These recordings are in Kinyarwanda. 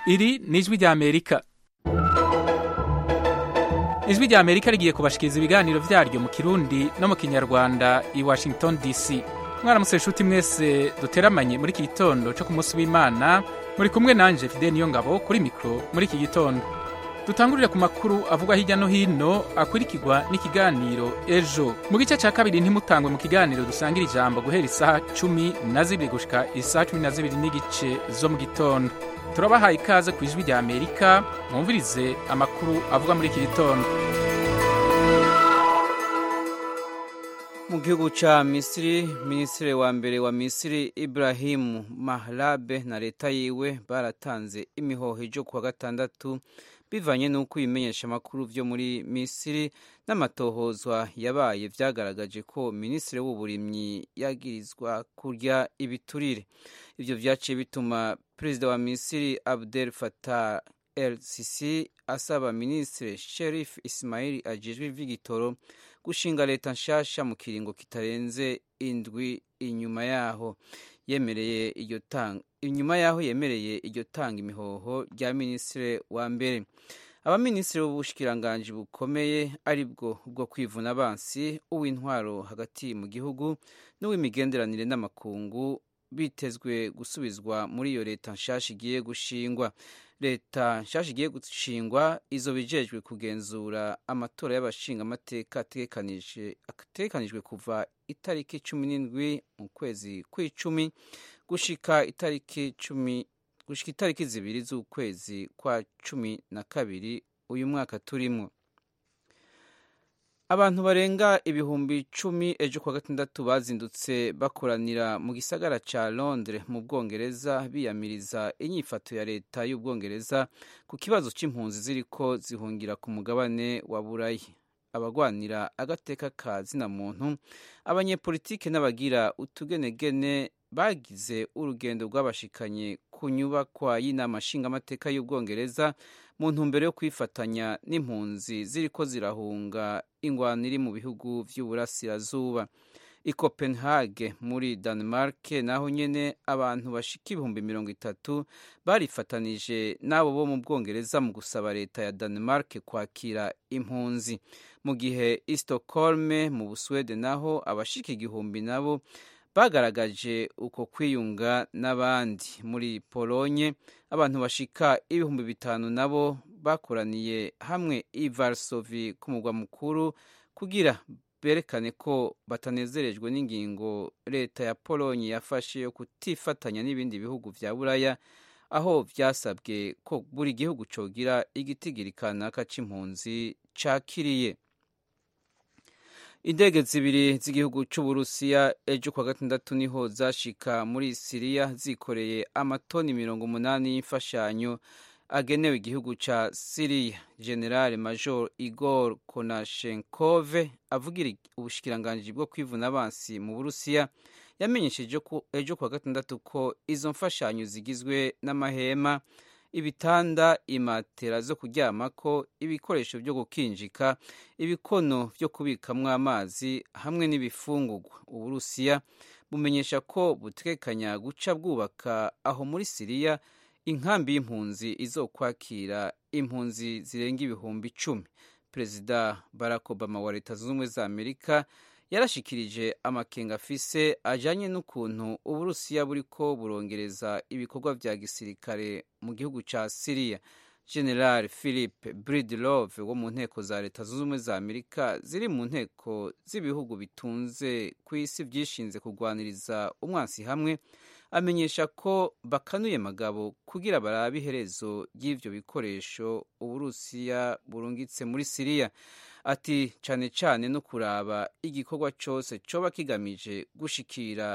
iri ni ijwi ry'amerika ijwi ry'amerika rigiye kubashikiriza ibiganiro byaryo mu kirundi no mu kinyarwanda i washington dc mwaramutse inshuti mwese duteramanye muri iki gitondo cyo ku munsi w'imana muri kumwe nanjye fide niyo ngabo kuri mikoro muri iki gitondo dutangurire ku makuru avugwa hirya no hino akurikirwa n'ikiganiro ejo mu gice cya kabiri ntimutangwe mu kiganiro dusangira ijambo guhera isaha cumi na zibiri gushika isaha cumi na zibiri n'igice zo mu gitondo turabahaye ikaze ku ijwi rya amerika mwumvirize amakuru avugwa muri iki gitondo mu gihugu cya misiri minisitiri wa mbere wa misiri iburahimu maharabe na leta yiwe baratanze imihoho ijyo kuwa gatandatu bivanye n'uko ibimenyeshamakuru byo muri misiri n'amatohozwa yabaye byagaragaje ko minisitiri w'uburimyi yagirizwa kurya ibiturire ibyo byaciye bituma perezida wa misiri abdel fatah el sisi asaba minisitiri sherif ismail ajejwe ivy'igitoro gushinga leta nshasha mu kiringo kitarenze indwi inyuma yaho yemereye iryo tanga inyuma yaho yemereye iryo tanga imihoho rya minisitiri wa mbere abaminisitiri b'ubushikiranganji bukomeye aribwo bwo kwivuna abansi uw'intwaro hagati mu gihugu n'uw'imigenderanire n'amakungu bitezwe gusubizwa muri iyo leta nshasha igiye gushingwa leta nshasha igiye gushingwa izo bijejwe kugenzura amatora y'abashingamateka ategekanijwe kuva itariki cumi n'indwi mu kwezi kw'icumi gushika itariki cumi gushika itariki zibiri z'ukwezi kwa cumi na kabiri uyu mwaka turimo abantu barenga ibihumbi icumi ejo kuwa gatandatu bazindutse bakoranira mu gisagara cya londres mu bwongereza biyamiriza inyifato ya leta y'ubwongereza ku kibazo cy'impunzi ziriko zihungira ku mugabane wa burayi abagwanira agateka ka zina muntu abanyepolitike n'abagira utugenegene bagize urugendo rwabashikanye ku nyubakwa y'inama nshingamateka y'ubwongereza mu ntumbero yo kwifatanya n'impunzi ziriko zirahunga ingwano iri mu bihugu vy'uburasirazuba i copenhague muri denmark naho nyene abantu bashika ibihumbi mirongo itatu barifatanije n'abo bo mu bwongereza mu gusaba leta ya denmark kwakira impunzi mu gihe i stockholm mu busuwede naho abashika igihumbi nabo bagaragaje uko kwiyunga n'abandi muri polonye abantu bashika ibihumbi bitanu nabo bakoraniye hamwe i varsovi ku mugwa mukuru kugira berekane ko batanezerejwe n'ingingo leta ya polonye yafashe yo kutifatanya n'ibindi bihugu vya buraya aho vyasabwe ko buri gihugu cogira igitigirikanaka c'impunzi cakiriye indege zibiri z'igihugu cy'uburusiya ejo kuwa gatandatu niho zashika muri siriya zikoreye amatoni mirongo umunani y'imfashanyo agenewe igihugu cya siriya generale major igor konashenkove avugira ubushikiranganji bwo kwivuna abansi mu burusiya yamenyesheje ejo kuwa gatandatu ko izo mfashanyo zigizwe n'amahema ibitanda imatera zo kuryamako ibikoresho byo gukinjika ibikono byo kubikamwo amazi hamwe n'ibifungurwa uburusiya bumenyesha ko butekanya guca bwubaka aho muri siriya inkambi y'impunzi izokwakira impunzi zirenga ibihumbi icumi perezida barack obama wa leta zunze ubumwe za amerika yarashikirije amakenga afise ajanye n'ukuntu uburusiya buriko burongereza ibikorwa vya gisirikare mu gihugu ca siriya general philip bridlove wo mu nteko za leta zunze ubumwe za amerika ziri mu nteko z'ibihugu bitunze ku isi vyishinze kurwaniriza umwansi hamwe amenyesha ko bakanuye magabo kugira barabe iherezo ry'ivyo bikoresho uburusiya burungitse muri siriya ati cyane cyane no kuraba igikorwa cyose coba kigamije gushikira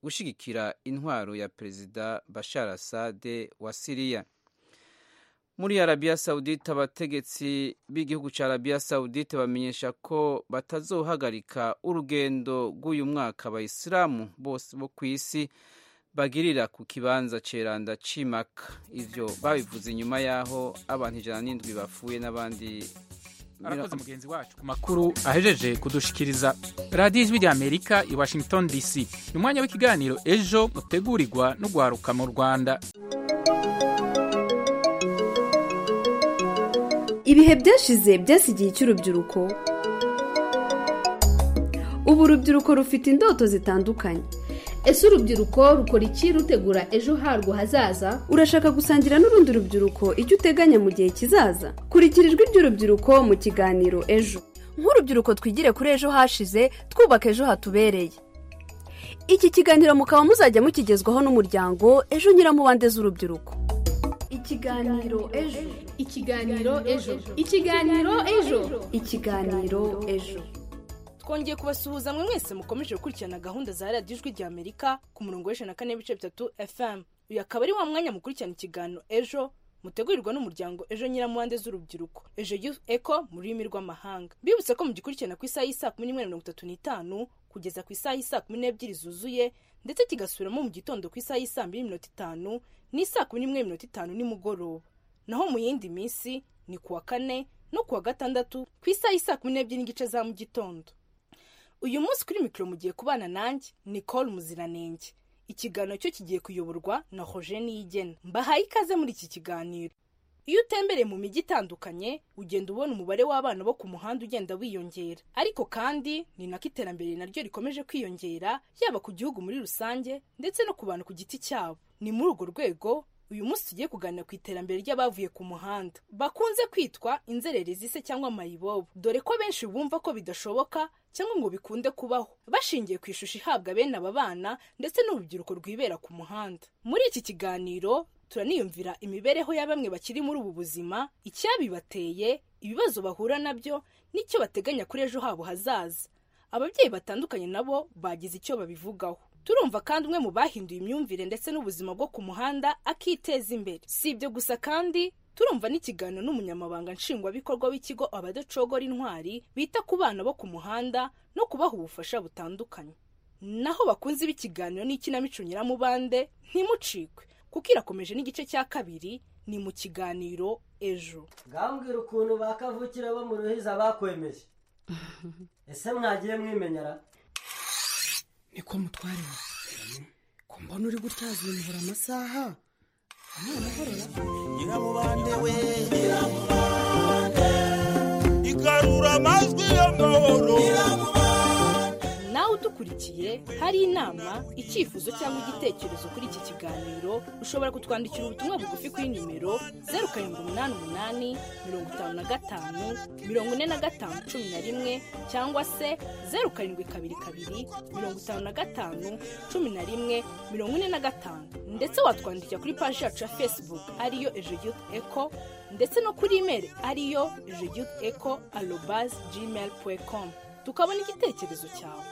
gushigikira intwaro ya perezida bashar asade wa siriya muri arabiya sawudite abategetsi b'igihugu cya arabiya sawudite bamenyesha ko batazohagarika urugendo rw'uyu mwaka abayisilamu bose bo ku isi bagirira ku kibanza ceranda cimaka ivyo babivuze inyuma yaho abantu ijana n'indwi bapfuye n'abandi arakoze mugenzi wacu ku makuru ahejeje kudushikiriza radiyo ijwi rya amerika i washington dc ni umwanya w'ikiganiro ejo mutegurirwa n'ugwaruka mu rwanda ibihe byashize byasigiye icy'urubyiruko ubu urubyiruko rufite indoto zitandukanye ese urubyiruko rukora iki rutegura ejo harwo hazaza urashaka gusangira n'urundi rubyiruko icyo uteganya mu gihe kizaza kurikira ijwi ry'urubyiruko mu kiganiro ejo nk'urubyiruko twigire kuri ejo hashize twubaka ejo hatubereye iki kiganiro mukaba muzajya mukigezwaho n'umuryango ejo nyiramubande z'urubyiruko ikiganiro ejo ikiganiro ejo ikiganiro ejo ikiganiro ejo twongeye kubasuhuza mwe mwese mukomeje gukurikirana gahunda za radiyo ijwi rya amerika ku murongo w'ijana na kane n'ibice bitatu fm uyu akaba ari wa mwanya mukurikirana ikiganiro ejo mutegurirwa n'umuryango ejo nyiramuhande z'urubyiruko ejo yufu eko mu rurimi rw'amahanga bibutse ko mugikurikirana ku isaha y'isaa kumi n'imwe na mirongo itatu n'itanu kugeza ku isaha y'isaa kumi n'ebyiri zuzuye ndetse kigasubiramo mu gitondo ku isaha y'isaa mbiri minota itanu n'isaa kumi n'imwe minota itanu nimugoroba naho mu yindi minsi ni ku wa kane no ku wa gatandatu ku isaha y'isaa kumi n'ebyiri n'igice za mu gitondo uyu munsi kuri mikoro mugiye kubana nanjye nicole muziranenge ikiganiro cyo kigiye kuyoborwa na hoje niyigena mbahaye ikaze muri iki kiganiro iyo utembereye mu mijyi itandukanye ugenda ubona umubare w'abana bo ku muhanda ugenda wiyongera ariko kandi ni nako iterambere naryo rikomeje kwiyongera yaba ku gihugu muri rusange ndetse no ku bantu ku giti cyabo ni muri urwo rwego uyu munsi tugiye kuganira ku iterambere ry'abavuye ku muhanda bakunze kwitwa inzererezi se cyangwa amayibobo dore ko benshi bumva ko bidashoboka cyangwa ngo bikunde kubaho bashingiye ku ishusho ihabwa bene aba bana ndetse n'urubyiruko rwibera ku muhanda muri iki kiganiro turaniyumvira imibereho ya bamwe bakiri muri ubu buzima icyabibateye ibibazo bahura nabyo n'icyo bateganya kuri ejo habo hazaza ababyeyi batandukanye nabo bagize icyo babivugaho turumva kandi umwe mu bahinduye imyumvire ndetse n'ubuzima bwo ku muhanda akiteza imbere si ibyo gusa kandi turumva n'ikiganiro n'umunyamabanga nshingwabikorwa w'ikigo abadacogora intwari bita ku bana bo ku muhanda no kubaha ubufasha butandukanye naho bakunze b'ikiganiro n'ikinamico nyiramubande ntimucikwe kuko irakomeje n'igice cya kabiri ni mu kiganiro ejo ngambwira ukuntu bakavukira bo mu ruhiza bakwemeje ese mwagiye mwimenyera niko mutware we ko mbona uri gutwaza imvura amasaha amahoro nyiramubande we nyiramubande igarura amajwi y'amahoro nawe udukurikiye hari inama icyifuzo cyangwa igitekerezo kuri iki kiganiro ushobora kutwandikira ubutumwa bugufi kuri nimero zeru karindwi umunani umunani mirongo itanu na gatanu mirongo ine na gatanu cumi na rimwe cyangwa se zeru karindwi kabiri kabiri mirongo itanu na gatanu cumi na rimwe mirongo ine na gatanu ndetse watwandikira kuri paji yacu ya facebook ariyo ejo yufu eko ndetse no kuri imeri ariyo ejo yufu eko arobazi gmail komu tukabona igitekerezo cyawe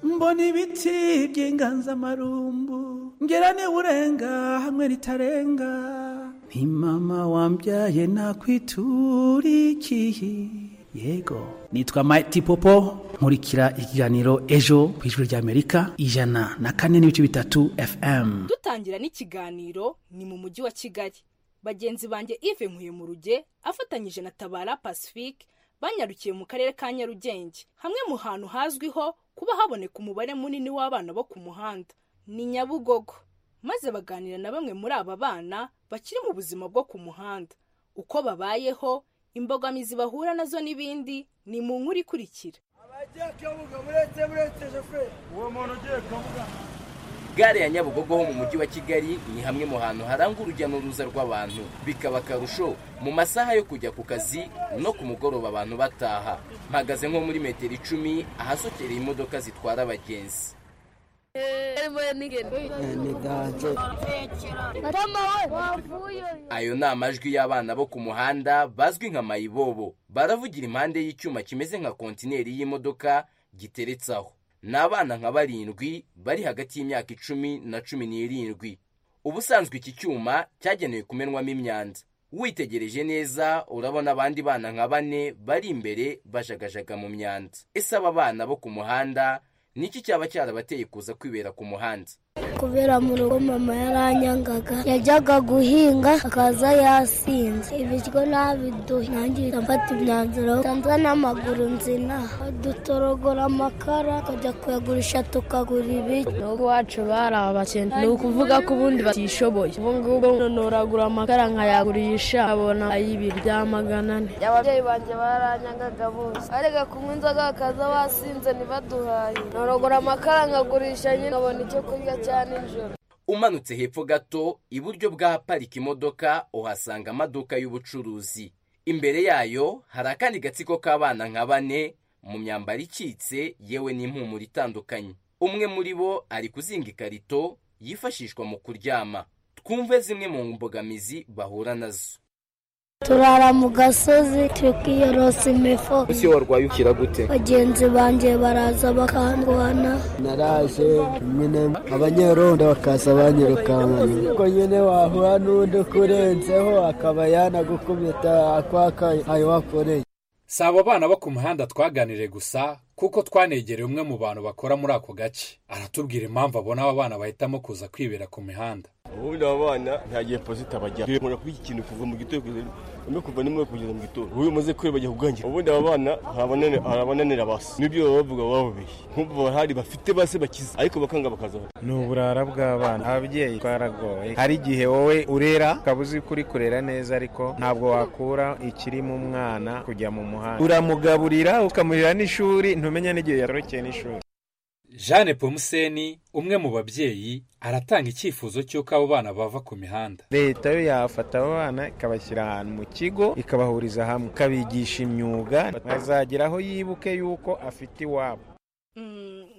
mbona ibiti by'inganzamarumbu ngera urenga hamwe ritarenga ni mama wambyaye nakwiturikiye yego nitwa mayiti popo nkurikira ikiganiro ejo ku ijwi ry'amerika ijana na kane n'ibice bitatu fm dutangira n'ikiganiro ni mu mujyi wa kigali bagenzi banjye ive nkuye mu ruge afatanyije na tabara pacifique banyarukiye mu karere ka nyarugenge hamwe mu hantu hazwiho kuba haboneka umubare munini w'abana bo ku muhanda ni nyabugogo maze baganira na bamwe muri aba bana bakiri mu buzima bwo ku muhanda uko babayeho imbogamizi bahura nazo n'ibindi ni mu nkuru ikurikira abagiye kabuga muretse muretse shoferi uwo muntu ugiye kabuga gare ya nyabugogo ho mu mujyi wa kigali ni hamwe mu hantu haranga urujya n'uruza rw'abantu bikaba akarusho mu masaha yo kujya ku kazi no ku mugoroba abantu bataha mpagaze nko muri metero icumi ahasokereye imodoka zitwara abagenzi ayo ni amajwi y'abana bo ku muhanda bazwi nka mayibobo baravugira impande y'icyuma kimeze nka kontineri y'imodoka giteretse aho ni abana nka barindwi bari hagati y'imyaka icumi na cumi n'irindwi ubusanzwe iki cyuma cyagenewe kumenwamo imyanda witegereje neza urabona abandi bana nka bane bari imbere bajagajaga mu myanda ese aba bana bo ku muhanda niki cyaba cyarabateye kuza kwibera ku muhanda kubera mu rugo mama yaranyangaga yajyaga guhinga akaza yasinze ibiryo nabiduhe nanjye mfata imyanzuro nsanza n'amaguru nzina dutorogora amakara tukajya kuyagurisha tukagura ibiryo n'ubwo iwacu bari abakene ni ukuvuga ko ubundi batishoboye ubu ngubu noragura amakara nkayagurisha abona ay'ibirya magana ane ababyeyi banjye baranyangaga bose arega kunywa inzoga bakaza basinze ntibaduhaye noragura amakara nkagurisha nyine nkabona icyo kurya cyane umanutse hepfo gato iburyo bw'ahaparika imodoka uhasanga amaduka y'ubucuruzi imbere yayo hari akandi gatsiko k'abana nka bane mu myambaro icitse yewe n'impumuro itandukanye umwe muri bo ari kuzinga ikarito yifashishwa mu kuryama twumve zimwe mu mbogamizi bahura nazo turara mu gasozi tukiyorosa imifu ese warwaye ukira gute bagenzi banjye baraza bakandwana naraje nyine abanyerondo bakaza banyirukankana ko nyine wahura n'undi ukurenzeho akaba yanagukubita akwaka ayo wakoreye si abo bana bo ku muhanda twaganiriye gusa kuko twanegereye umwe mu bantu bakora muri ako gace aratubwira impamvu abona aba bana bahitamo kuza kwibera ku mihanda ubundi aba bana nta gihe pozita bajya nkora kuri iki kintu kuva mu gitondo umwe kuva nimwe kugeza mu gitondo ubu umaze kubera bajya kugangira ubundi aba bana hari abananira basi n'ibyo baba bavuga baba babeshye nk'ubu bahari bafite base bakize ariko bakanga bakazaho ni uburara bw'abana ababyeyi twaragoye hari igihe wowe urera ukaba uzi kuri kurera neza ariko ntabwo wakura ikiri mu mwana kujya mu muhanda uramugaburira ukamurira n'ishuri ntumenya n'igihe yatorokeye n'ishuri jeanne pomuseni umwe mu babyeyi aratanga icyifuzo cy'uko abo bana bava ku mihanda leta yo yafata abo bana ikabashyira ahantu mu kigo ikabahuriza hamwe ikabigisha imyuga bazagera aho yibuke yuko afite iwabo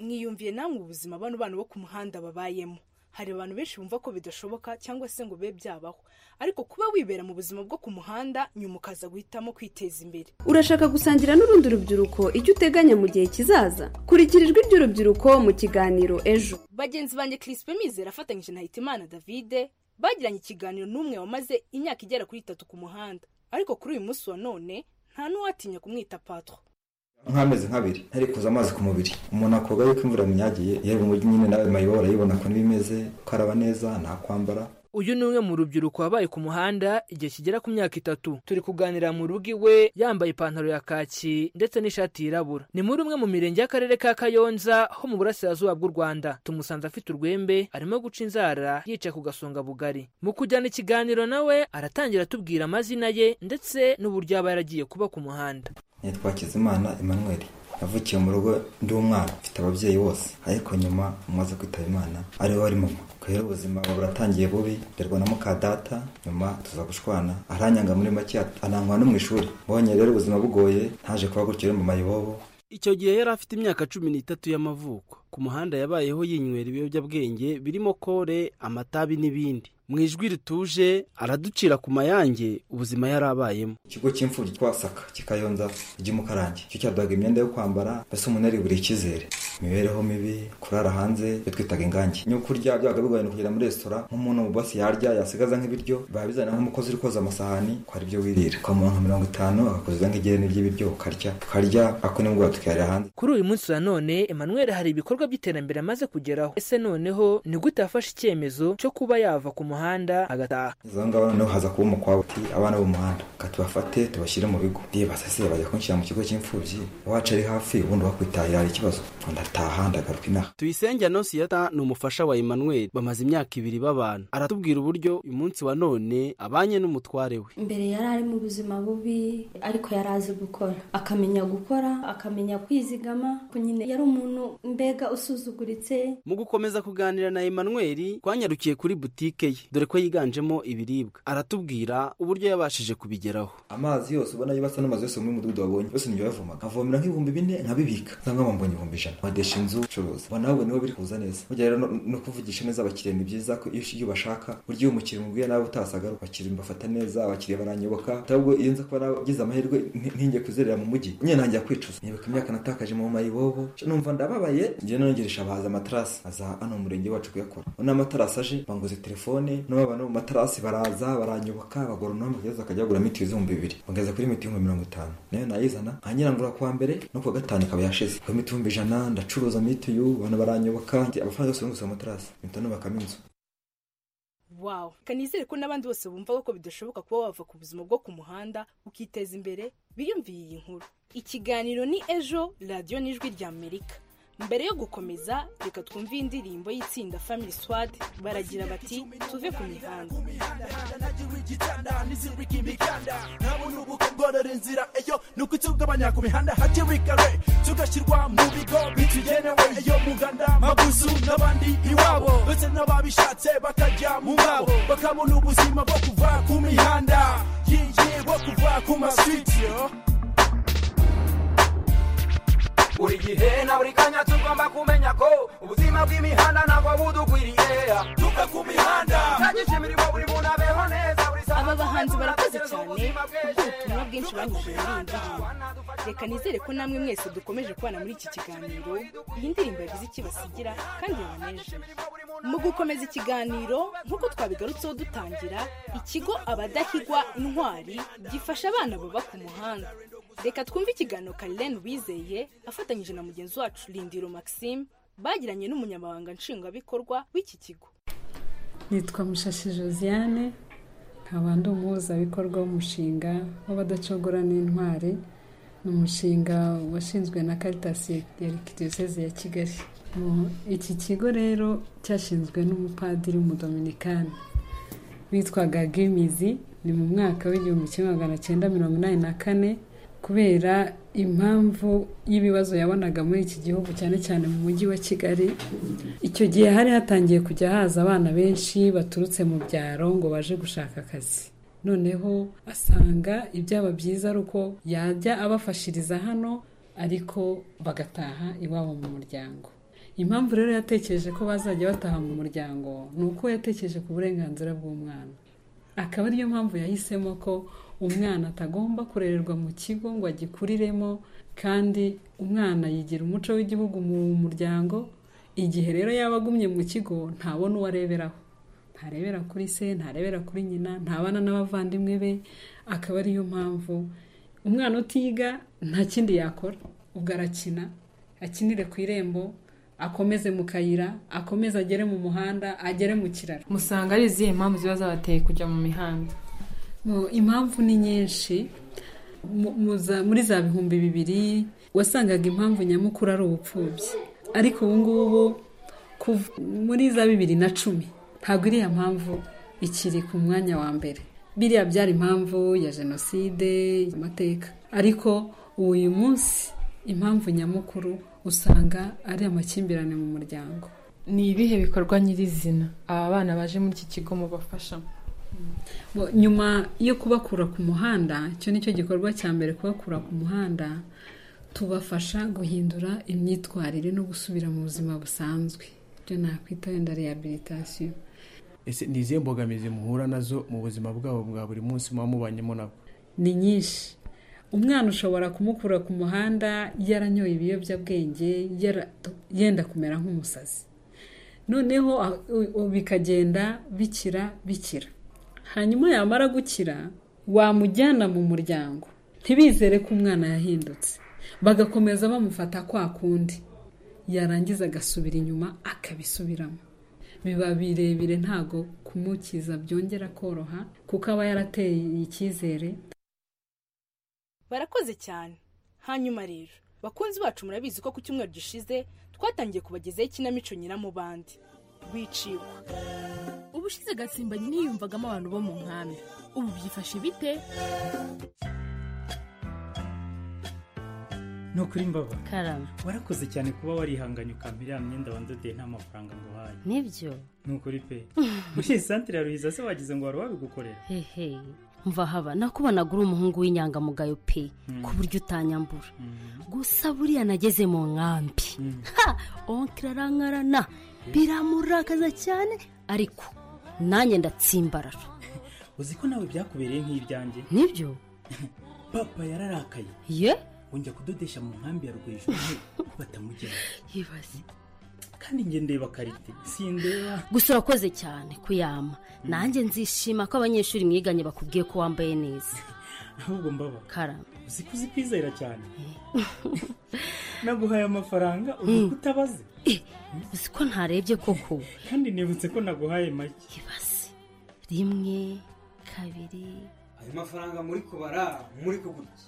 mwiyumviye namwe ubuzima bano bana bo ku muhanda babayemo hari abantu benshi bumva ko bidashoboka cyangwa se ngo bibe byabaho ariko kuba wibera mu buzima bwo ku muhanda nyuma ukaza guhitamo kwiteza imbere urashaka gusangira n'urundi rubyiruko icyo uteganya mu gihe kizaza kurikira ijwi ry'urubyiruko mu kiganiro ejo bagenzi banjye Crispin Mizero afatanyije na Hitimana Davide bagiranye ikiganiro n'umwe wamaze imyaka igera kuri itatu ku muhanda ariko kuri uyu munsi wa none nta n'uwatinya kumwita patro nk'amezi nk'abiri hari kuza amazi ku mubiri umuntu akoga yuko imvura munyagiye yewe umujyi nyine nawe mayibo barayibona ukuntu bimeze ukaraba neza nta kwambara uyu ni umwe mu rubyiruko wabaye ku muhanda igihe kigera ku myaka itatu turi kuganira mu rugo iwe yambaye ipantaro ya kaki ndetse n'ishati yirabura ni muri umwe mu mirenge y'akarere ka kayonza ho mu burasirazuba bw'u rwanda tumusanze afite urwembe arimo guca inzara yicaye ku gasonga bugari mu kujyana ikiganiro nawe aratangira atubwira amazina ye ndetse n'uburyo aba yaragiye kuba ku muhanda nitwa kizimana emmanuel navukiye mu rugo ndi umwana mfite ababyeyi bose ariko nyuma umaze kwitaba imana ariwe wari mama rero ubuzima buratangiye bubi nderwa na muka data nyuma tuza gushwana aranyanga muri make anangwa no mu ishuri mbonye rero ubuzima bugoye ntaje kuba gutyo mu mayibobo icyo gihe yari afite imyaka cumi n'itatu y'amavuko ku muhanda yabayeho yinywera ibiyobyabwenge birimo kore amatabi n'ibindi mu ijwi rituje araducira ku mayange ubuzima yari abayemo ikigo cy'imfubyi twasaka kikayonza ry'umukarange cyo cyaduhaga imyenda yo kwambara mbese umuntu ari buri icyizere imibereho mibi kurara hanze iyo twitaga ingange nyo kurya byabaga bigoye kugera muri resitora nk'umuntu mu basi yarya yasigaza nk'ibiryo biba bizana nk'umukozi uri koza amasahani ko hari ibyo wirira ukamuha nka mirongo itanu agakoza nk'igerene ry'ibiryo ukarya tukarya ako nimugoroba tukayarira hanze kuri uyu munsi wa none emanuel hari ibikorwa by'iterambere amaze kugeraho ese noneho ni gute yafashe icyemezo cyo kuba yava ku muhanda muhanda agataha izo ngabo noneho haza kuba umukwabu ati abana b'umuhanda reka tubafate tubashyire mu bigo ndibasase bajya kunshyira mu kigo cy'imfubyi uwacu ari hafi ubundi wakwitahira hari ikibazo ndataha ndagaruka inaha tuyisenge anosiyata ni umufasha wa emmanuel bamaze imyaka ibiri babana aratubwira uburyo uyu munsi wa none abanye n'umutware we mbere yari ari mu buzima bubi ariko yari azi gukora akamenya gukora akamenya kwizigama nyine yari umuntu mbega usuzuguritse mu gukomeza kuganira na emmanuel twanyarukiye kuri butike ye dore ko yiganjemo ibiribwa aratubwira uburyo yabashije kubigeraho amazi yose ubona yibasa n'amazi yose muri mudugudu wabonye yose niyo yavomaga avomera nk'ibihumbi bine nkabibika cyangwa mbonye ibihumbi ijana wadesha inzu ucuruza ubona ahubwo niho biri kuza neza burya rero no kuvugisha neza abakiriya ni byiza ko iyo bashaka burya iyo umukiriya umubwiye nawe utasagaruka abakiriya mbafata neza abakiriya baranyoboka ahubwo iyo nza kuba nagize amahirwe ntinge kuzerera mu mujyi nyine ntangira kwicuza nibuka imyaka natakaje mu mayibobo numva ndababaye njyewe nongeresha abahaza amatarasi aza hano mu murenge wacu kuyakora ubona amatarasi aje banguze telefone nabo abantu mu matarasi baraza baranyoboka bagura umwami kugeza akajya kugura miti ibihumbi bibiri bageza kuri miti ibihumbi mirongo itanu nayo nayizana nkanyirangura kuwa mbere no kuwa gatanu ikaba yashize ku miti ibihumbi ijana ndacuruza mitiyu abantu baranyoboka njye amafaranga yose yungutse amatarasi mpita nubakamo inzu wawe reka nizere ko n'abandi bose bumva ko bidashoboka kuba wava ku buzima bwo ku muhanda ukiteza imbere biyumviye iyi nkuru ikiganiro ni ejo radiyo n'ijwi rya amerika mbere yo gukomeza reka twumve iyi ndirimbo y'itsinda family swad baragira bati tuve ku mihanda nizirika imiganda ntabona ubu kongorera inzira eyo ni uko itungabanya ku mihanda hakirikare tugashyirwa mu bigo bitugenewe eyo muganda mabuzu n'abandi iwabo ndetse n'ababishatse bakajya mu ngabo bakabona ubuzima bwo kuva ku mihanda yiyi bwo kuva ku maswiti buri gihe na buri kanya tugomba kumenya ko ubuzima bw'imihanda ntabwo budukwiriye tuve ku mihanda tugishije imirimo buri muntu abeho neza buri saa aba bahanzi barakoze cyane kuko ubutumwa bwinshi banyujije muri iyi ndirimbo reka nizere ko namwe mwese dukomeje kubana muri iki kiganiro iyi ndirimbo yagize icyo ibasigira kandi yabaneje mu gukomeza ikiganiro nk'uko twabigarutseho dutangira ikigo abadahigwa intwari gifasha abana baba ku muhanda reka twumve ikiganiro karirene wizeye afatanyije na mugenzi wacu rindiro maxime bagiranye n'umunyamabanga nshingwabikorwa w'iki kigo nitwa mushashi josiane nkaba ndi umuhuzabikorwa w'umushinga w'abadacogora n'intwari ni umushinga washinzwe na karitasi ya diyoseze ya kigali Mu- iki kigo rero cyashinzwe n'umupadiri w'umudominikani witwaga gimizi ni mu mwaka w'igihumbi kimwe magana cyenda mirongo inani na kane kubera impamvu y'ibibazo yabonaga muri iki gihugu cyane cyane mu mujyi wa kigali icyo gihe hari hatangiye kujya haza abana benshi baturutse mu byaro ngo baje gushaka akazi noneho asanga ibyaba byiza ari uko yajya abafashiriza hano ariko bagataha iwabo mu muryango impamvu rero yatekereje ko bazajya bataha mu muryango ni uko yatekereje ku burenganzira bw'umwana akaba ariyo mpamvu yahisemo ko umwana atagomba kurererwa mu kigo ngo agikuriremo kandi umwana yigira umuco w'igihugu mu muryango igihe rero yaba agumye mu kigo ntabona uwo areberaho ntarebera kuri se ntarebera kuri nyina ntabana n'abavandimwe be akaba ariyo mpamvu umwana utiga nta kindi yakora ubwo arakina akinire ku irembo akomeze mu kayira akomeze agere mu muhanda agere mu kiraro musanga ari izihe mpamvu ziba zabateye kujya mu mihanda Mu- impamvu ni nyinshi Mu- mu za- muri za bihumbi bibiri wasangaga impamvu nyamukuru ari ubupfubyi ariko ubu ngubu kuv- muri za bibiri na cumi ntabwo iriya mpamvu ikiri ku mwanya wa mbere biriya byari impamvu ya jenoside amateka ariko ubu uyu munsi impamvu nyamukuru usanga ari amakimbirane mu muryango ni ibihe bikorwa nyirizina aba bana baje muri iki kigo mubafashamo Bo- nyuma yo kubakura ku muhanda icyo ni cyo gikorwa cya mbere kubakura ku muhanda tubafasha guhindura imyitwarire no gusubira mu buzima busanzwe ibyo nakwita wenda rehabilitation ese ni izihe mbogamizi muhura nazo mu buzima bwabo bwa buri munsi muba mubanyemo nabo ni nyinshi umwana ushobora kumukura ku muhanda yaranyoye ibiyobyabwenge yara- yenda kumera nk'umusazi noneho a- u- u- bikagenda bikira bikira hanyuma yamara gukira wamujyana mu muryango ntibizere ko umwana yahindutse bagakomeza bamufata kwa kundi yarangiza agasubira inyuma akabisubiramo biba birebire ntago kumukiza byongera koroha kuko aba yarateye icyizere barakoze cyane hanyuma rero bakunzi bacu murabizi ko ku cyumweru gishize twatangiye kubagezaho ikinamico nyiramubande wiciwe ubushize gatsimbanye niyumvagamo abantu bo mu nkambi ubu byifashe bite ni ukuri mbaba karama warakoze cyane kuba warihanganye ukampa iriya myenda wandodeye nta mafaranga ngo uhaye nibyo ni ukuri pe muri iyi santire ya ruhiza se wagize ngo wari wabigukorera hehe mva haba nakubonaga uri umuhungu w'inyangamugayo pe Mm. ku buryo utanyambura gusa buriya nageze mu nkambi ha onkira arankarana biramurakaza cyane ariko nanjye ndatsimbarara uzi ko nawe byakubereye nk'ibyanjye nibyo papa yararakaye ye wongera kudodesha mu nkambi ya rwejuru batamugera yibaze kandi njye ndeba karite sindeba gusa urakoze cyane kuyama nanjye nzishima ko abanyeshuri mwiganye bakubwiye ko wambaye neza ahubwo mbaba karama uzi ko uzi kwizera cyane naguhaye amafaranga uvuga utabaze uzi ko ntarebye koko kandi nibutse ko naguhaye make rimwe kabiri ayo mafaranga muri kubara muri kugurya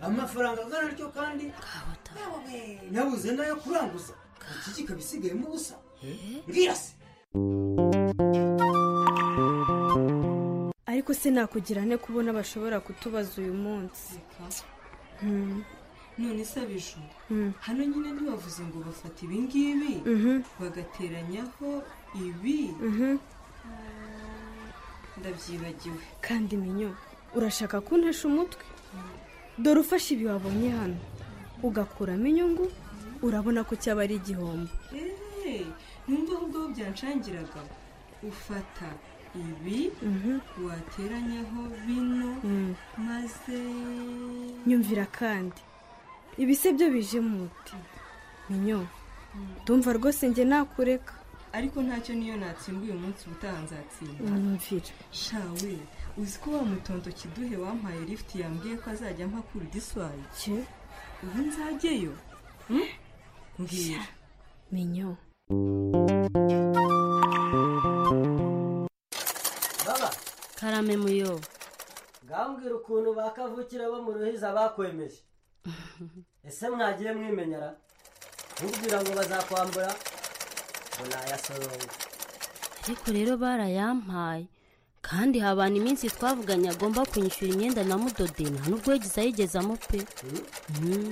amafaranga angana atyo kandi nabuze nayo kuranguza iki kikaba isigayemo ubusa mbwira se ariko se nakugira ne kubona bashobora kutubaza uyu munsi Hmm. none se abijuru Mm. hano nyine ntibavuze ngo bafata ibi ngibi Mhm. bagateranyaho ibi ndabyibagiwe kandi minyo urashaka kuntesha umutwe dore ufashe ibi wabonye hano ugakuramo inyungu urabona ko cyaba ari igihombo eee numva ahubwo aho byanshangiraga ufata ibi wateranyaho bino Mm. maze nyumvira kandi ibi se byo bije mu muti minyo ndumva rwose njye nakureka ariko ntacyo niyo natsimba uyu munsi ubutaha nzatsinda nyumvira shawe uzi ko wa mutonto kiduhe wampaye lifuti yambwiye ko azajya mpakura idiswayi ubu nzajyeyo Hmm? mbwira minyo baba karame muyo ngambwira ukuntu bakavukira bo mu ruhiza bakwemeje ese mwagiye mwimenyera nkubwira ngo bazakwambura ngo nayasoronga ariko rero barayampaye kandi habana iminsi twavuganye agomba kunyishyura imyenda na mudodeni nta nubwo yagize ayigezamo pe Mhm.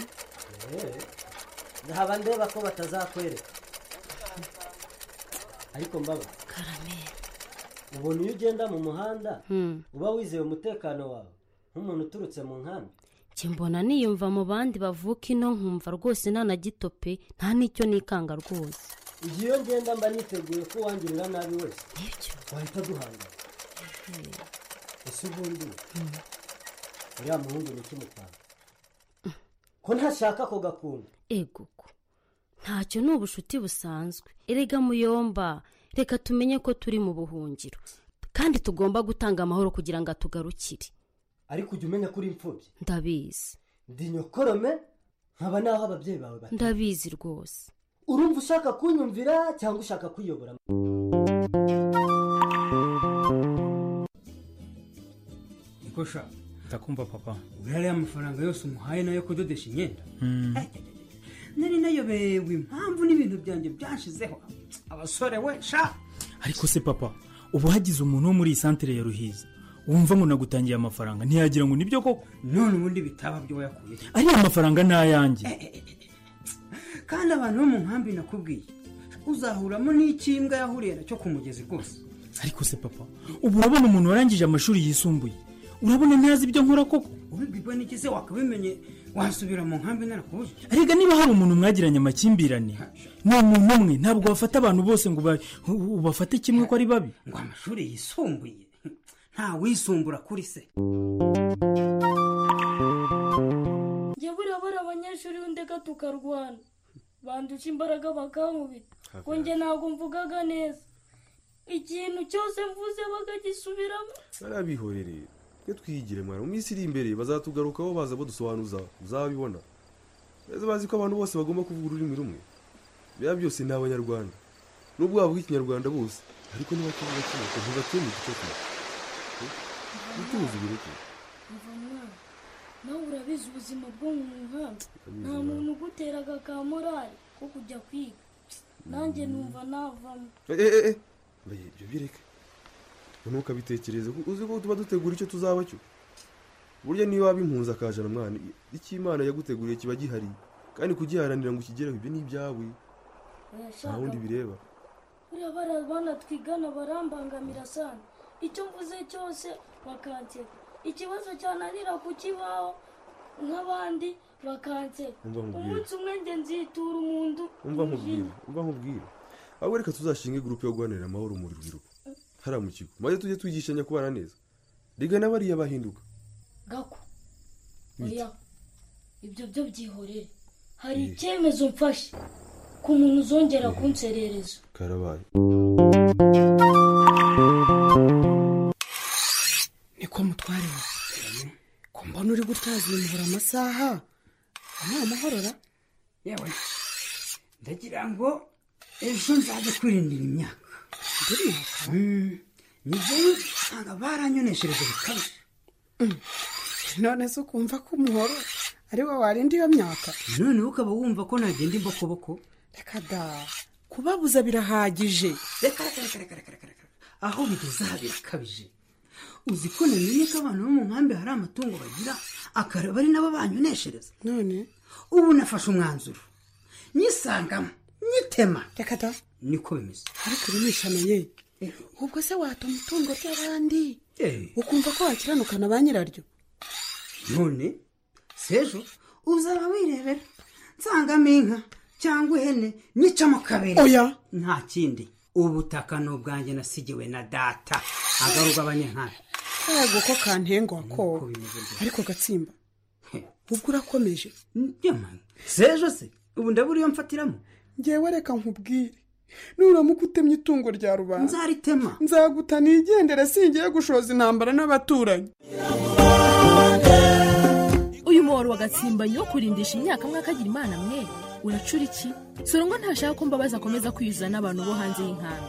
Eh, haba ndeba ko batazakwereka ariko mbaba ubona iyo ugenda mu muhanda Hmm. uba wizeye umutekano wawe nk'umuntu uturutse mu nkambi njye mbona niyumva mu bandi bavuka ino nkumva rwose nta na gito pe nta n'icyo nikanga rwose igihe iyo ngenda mba niteguye ko uwangirira nabi wese wahita duhangana ese ubundi uriya muhungu ni iki mutanga ko ntashaka ako gakunda ego ko. ntacyo ni ubushuti busanzwe erega muyomba reka tumenye ko turi mu buhungiro kandi tugomba gutanga amahoro kugira ngo atugarukire ariko ujya umenya ko uri imfubyi ndabizi ndi nyokorome nkaba naho ababyeyi bawe bari ndabizi rwose urumva ushaka kunyumvira cyangwa ushaka kwiyobora niko sha ndakumva papa urariya amafaranga yose umuhaye nayo kudodesha imyenda nari nayobewe impamvu n'ibintu byanjye byashizeho abasore we sha ariko se papa ubu hagize umuntu wo muri iyi santire ya ruhiza wumva ngo nagutangiye amafaranga ntiyagira ngo nibyo koko none ubundi bitaba byo wayakuye ariya mafaranga ni ayanjye kandi abantu bo mu nkambi nakubwiye uzahuramo n'icyo imbwa yahuriye nacyo ku mugezi rwose ariko se papa ubu urabona umuntu warangije amashuri yisumbuye urabona ntazi ibyo nkora koko ubibwa n'iki se wakabimenye wasubira mu nkambi narakubujije erega niba hari umuntu mwagiranye amakimbirane ni umuntu umwe ntabwo wafata abantu bose ngo uba- ubafate kimwe ko ari babi ngo amashuri yisumbuye nta wisumbura kuri se njye buriya bari abanyeshuri b'indega tukarwana banduca imbaraga bakankubita ngo njye ntabwo mvugaga neza ikintu cyose mvuze bakagisubiramo barabihorere twe twigire mwana mu minsi iri imbere bazatugarukaho baza badusobanuza uzabibona beza bazi ko abantu bose bagomba kuvuga ururimi rumwe biba byose ni abanyarwanda nubwo bavuga ikinyarwanda bose ariko ntibakivuga kimwe ngo ntibatuye mu gice kimwe bitubuzigire kimwe mva mwana nawe urabizi ubuzima bwo mu muhanda Ndabizi, nta muntu uguteraga ka morali ko kujya kwiga nanjye numva navamo eee ibyo bireke ntukabitekereze kuko uzi ko tuba dutegura icyo tuzaba cyo burya niyo waba impunzi akajana mwana icyo imana yaguteguriye kiba gihari kandi kugiharanira ngo ukigereho ibyo ni ibyawe nta wundi bireba buriya bariya bana twigana barambangamira sana icyo mvuze cyose bakanseka ikibazo cyananira kukibaho nk'abandi bakanseka Umva nkubwire. umunsi umwe njye nzitura umuntu umva nkubwira umva nkubwira ahubwo reka tuzashinge gurupe yo guharanira amahoro mu rubyiruko hariya mu kigo maze tujye twigishanya kubana neza riga n'abariya bahinduka gako Bite? oya ibyo byo byihorere hari icyemezo mfashe ku muntu uzongera kunserereza karabaye niko mutware we ko mbona uri gutazimura amasaha ntamuhorera yewe ndagira ngo ejo nzajya kwirindira imyaka Mm, ngewe usanga baranyoneshereje bikabije none se ukumva ko umuhoro ari wo warinda iyo myaka noneho ukaba wumva ko nagenda imbokoboko reka da kubabuza birahagije reka reka reka reka reka reka reka aho bigeze aha birakabije uzi ko namenye ko abantu bo mu nkambi hari amatungo bagira akaraba ari nabo banyoneshereza none ubu nafashe umwanzuro nyisangamo nyitema reka da niko bimeze ariko urumishana ye ubwo se watuma itungo ry'abandi ukumva ko wakiranukana ba nyiraryo none sejo uzaba wirebera nsangamo inka cyangwa ihene nyicamo kabiri Oya. nta kindi ubutaka ni ubwanjye nasigiwe na data agaruka abanyankari yego ko kantengwa ko ariko gatsimba ubwo urakomeje sejo se ubu ndabura iyo mfatiramo ngewe reka nkubwire nuramuka utemye itungo rya rubanda nzaritema nzaguta nigendere singiye gushoza intambara n'abaturanyi uyu muhoro wa gatsimbanyi wo kurindisha imyaka mwaka agira imana mwe uracura iki sorongwa ntashaka ko mbabaza akomeza kwiyuzuza n'abantu bo hanze y'inkambi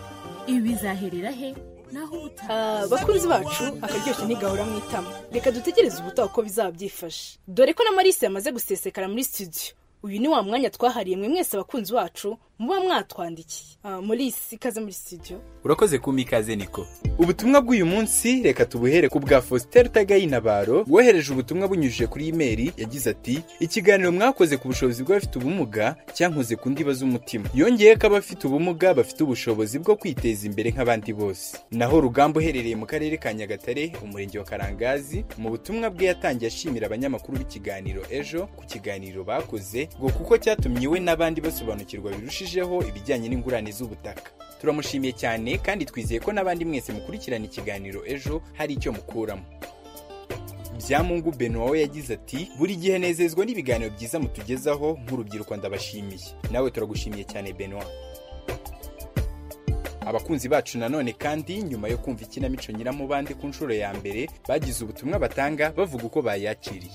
ibi bizaherera he naho Ah, bakunzi bacu akaryoshye ntigahora mu itama reka dutegereze ubutaha uko bizaba byifashe dore ko na marisi yamaze gusesekara muri studio uyu ni wa mwanya twahariye mwe mwese abakunzi bacu muba mwatwandikiye Ah, marisi ikaze muri studio urakoze kuma ikaze niko ubutumwa bw'uyu munsi reka tubuhere ku bwa faustin rutagayinabaro wohereje ubutumwa bunyujije kuri imeri yagize ati ikiganiro mwakoze ku bushobozi bw'abafite ubumuga cyankoze ku ndiba z'umutima yongeye ko abafite ubumuga bafite ubushobozi bwo kwiteza imbere nk'abandi bose naho rugamba uherereye mu karere ka nyagatare umurenge wa karangazi mu butumwa bwe yatangiye ashimira abanyamakuru b'ikiganiro ejo ku kiganiro bakoze ngo kuko cyatumye we n'abandi basobanukirwa birushijeho ibijyanye n'ingurane z'ubutaka turamushimiye cyane kandi twizeye ko n'abandi mwese mukurikirana ikiganiro ejo hari icyo mukuramo byamungu beno wawe yagize ati buri gihe nezezwa n'ibiganiro byiza mutugezaho nk'urubyiruko ndabashimiye nawe turagushimiye cyane benoit abakunzi bacu nanone kandi nyuma yo kumva ikinamico nyiramubande ku nshuro ya mbere bagize ubutumwa batanga bavuga uko bayakiriye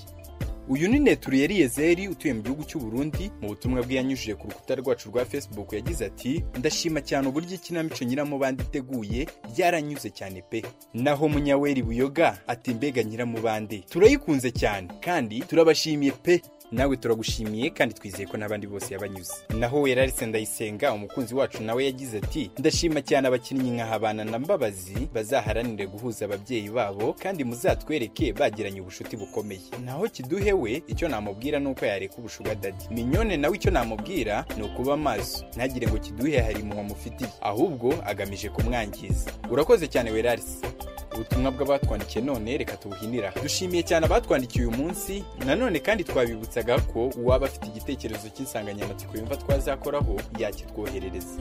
uyu ni neturiye riyezeri utuye mu gihugu cy'u Burundi mu butumwa bwe yanyujije ku rukuta rwacu rwa facebook yagize ati ndashima cyane uburyo ikinamico nyiramubande iteguye byaranyuze cyane pe naho munyaweri buyoga ati mbega nyiramubande turayikunze cyane kandi turabashimiye pe nawe turagushimiye kandi twizeye ko n'abandi bose yabanyuze naho werarise ndayisenga umukunzi wacu nawe yagize ati ndashima cyane abakinnyi nkahabana na mbabazi bazaharanire guhuza ababyeyi babo kandi muzatwereke bagiranye ubucuti bukomeye naho kiduhe we icyo namubwira ni uko yareka ubushuga dadi minyone nawe icyo namubwira ni ukuba maso ntagire ngo kiduhe hari impuhwe amufitiye ahubwo agamije kumwangiza urakoze cyane werarise ubutumwa bw'abatwandikiye none reka tubuhinira dushimiye cyane abatwandikiye uyu munsi nanone kandi twabibutsaga ko uwaba afite igitekerezo cy'insanganyamatsiko yumva twazakoraho yakitwoherereza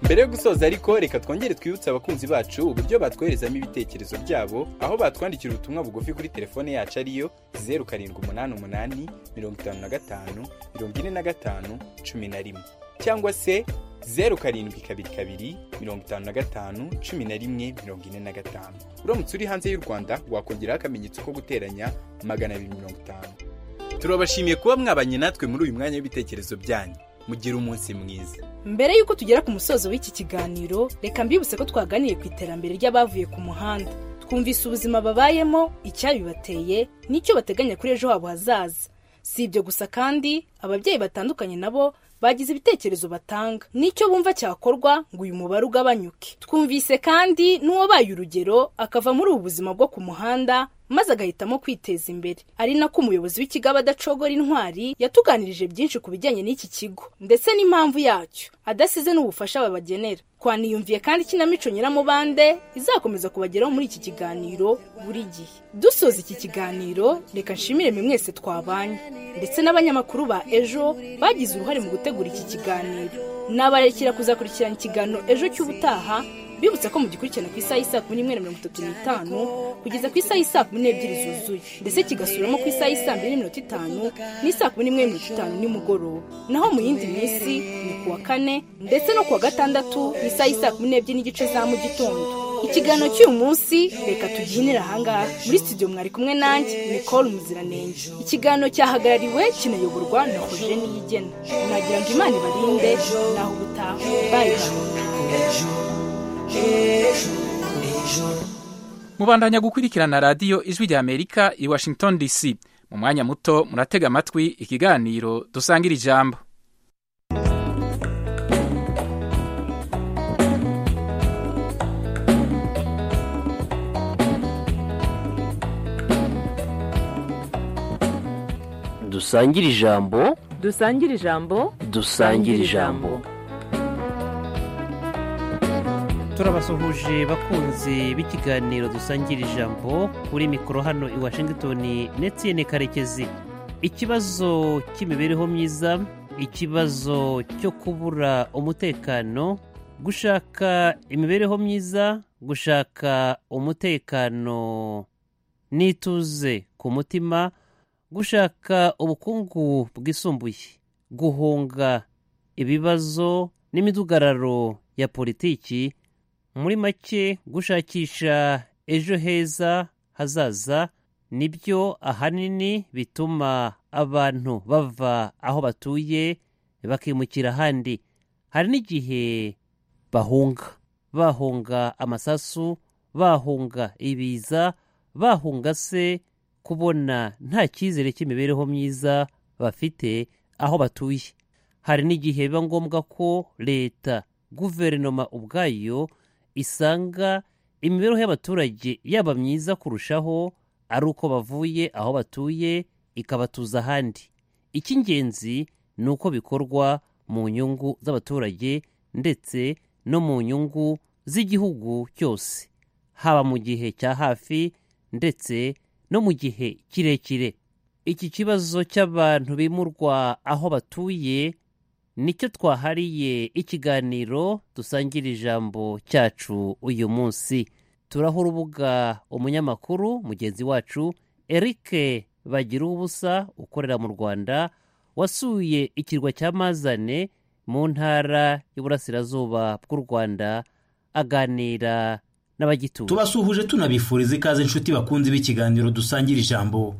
mbere yo gusoza ariko reka twongere twibutse abakunzi bacu uburyo batwoherezamo ibitekerezo byabo aho batwandikira ubutumwa bugufi kuri telefone yacu ariyo zeru karindwi umunani umunani mirongo itanu na gatanu mirongo ine na gatanu cumi na rimwe cyangwa se zeru karindwi kabiri kabiri mirongo itanu na gatanu cumi na rimwe mirongo ine na gatanu uramutse uri hanze y'u rwanda wakongeraho akamenyetso ko guteranya magana abiri mirongo itanu turabashimiye kuba mwabanye natwe muri uyu mwanya w'ibitekerezo byanyu mugire umunsi mwiza mbere y'uko tugera ku musozo w'iki kiganiro reka mbibutse ko twaganiriye ku iterambere ry'abavuye ku muhanda twumvise ubuzima babayemo icyabibateye n'icyo bateganya kuri ejo habo hazaza si ibyo gusa kandi ababyeyi batandukanye nabo bagize ibitekerezo batanga n'icyo bumva cyakorwa ngo uyu mubare ugabanyuke twumvise kandi n'uwabaye urugero akava muri ubu buzima bwo ku muhanda maze agahitamo kwiteza imbere ari nako umuyobozi w'ikigaba adacogora intwari yatuganirije byinshi ku bijyanye n'iki kigo ndetse n'impamvu yacyo adasize n'ubufasha babagenera twaniyumviye kandi ikinamico nyiramubande izakomeza kubageraho muri iki kiganiro buri gihe dusoza iki kiganiro reka nshimire mwe mwese twabanye ndetse n'abanyamakuru ba ejo bagize uruhare mu gutegura iki kiganiro nabarekera kuzakurikirana ikiganiro ejo cy'ubutaha bibutsa ko mugikurikirana ku isaha y'isaa kumi n'imwe na mirongo itatu n'itanu kugeza ku isaha y'isaa kumi n'ebyiri zuzuye ndetse kigasubiramo ku isaha y'isaa mbiri n'iminota itanu n'isaa kumi n'imwe mirongo itanu nimugoroba naho mu yindi minsi ni ku wa kane ndetse no ku wa gatandatu ku isaha y'isaa kumi n'ebyiri n'igice za mu gitondo ikiganiro cy'uyu munsi reka tugihinire ahangaha muri studio mwari kumwe nanjye nicole muziranenge ikiganiro cyahagarariwe kinayoborwa na eugene yigena nagira ngo imana ibarinde naho ubutaha bayi mubandanya gukurikirana radiyo ijwi rya amerika i washington dc mu mwanya muto muratega amatwi ikiganiro dusangira ijambo dusangire ijambo dusangire ijambo dusangire ijambo turabasuhuje bakunzi b'ikiganiro dusangira ijambo kuri mikoro hano i washington netiyene karekezi ikibazo cy'imibereho myiza ikibazo cyo kubura umutekano gushaka imibereho myiza gushaka umutekano n'ituze ku mutima gushaka ubukungu bwisumbuye guhunga ibibazo n'imidugararo ya politiki muri make gushakisha ejo heza hazaza nibyo ahanini bituma abantu bava aho batuye bakimukira ahandi hari n'igihe bahunga bahunga amasasu bahunga ibiza bahunga se kubona nta cyizere cy'imibereho myiza bafite aho batuye hari n'igihe biba ngombwa ko leta guverinoma ubwayo isanga imibereho y'abaturage yaba myiza kurushaho ari uko bavuye aho batuye ikabatuza ahandi icy'ingenzi ni uko bikorwa mu nyungu z'abaturage ndetse no mu nyungu z'igihugu cyose haba mu gihe cya hafi ndetse no mu gihe kirekire iki kibazo cy'abantu bimurwa aho batuye nicyo twahariye ikiganiro dusangira ijambo cyacu uyu munsi turaho urubuga umunyamakuru mugenzi wacu eric bagira ubusa ukorera mu rwanda wasuye ikirwa cya mazane mu ntara y'uburasirazuba bw'u rwanda aganira n'abagituye tubasuhuje tunabifuriza ikaze inshuti bakunzi b'ikiganiro dusangira ijambo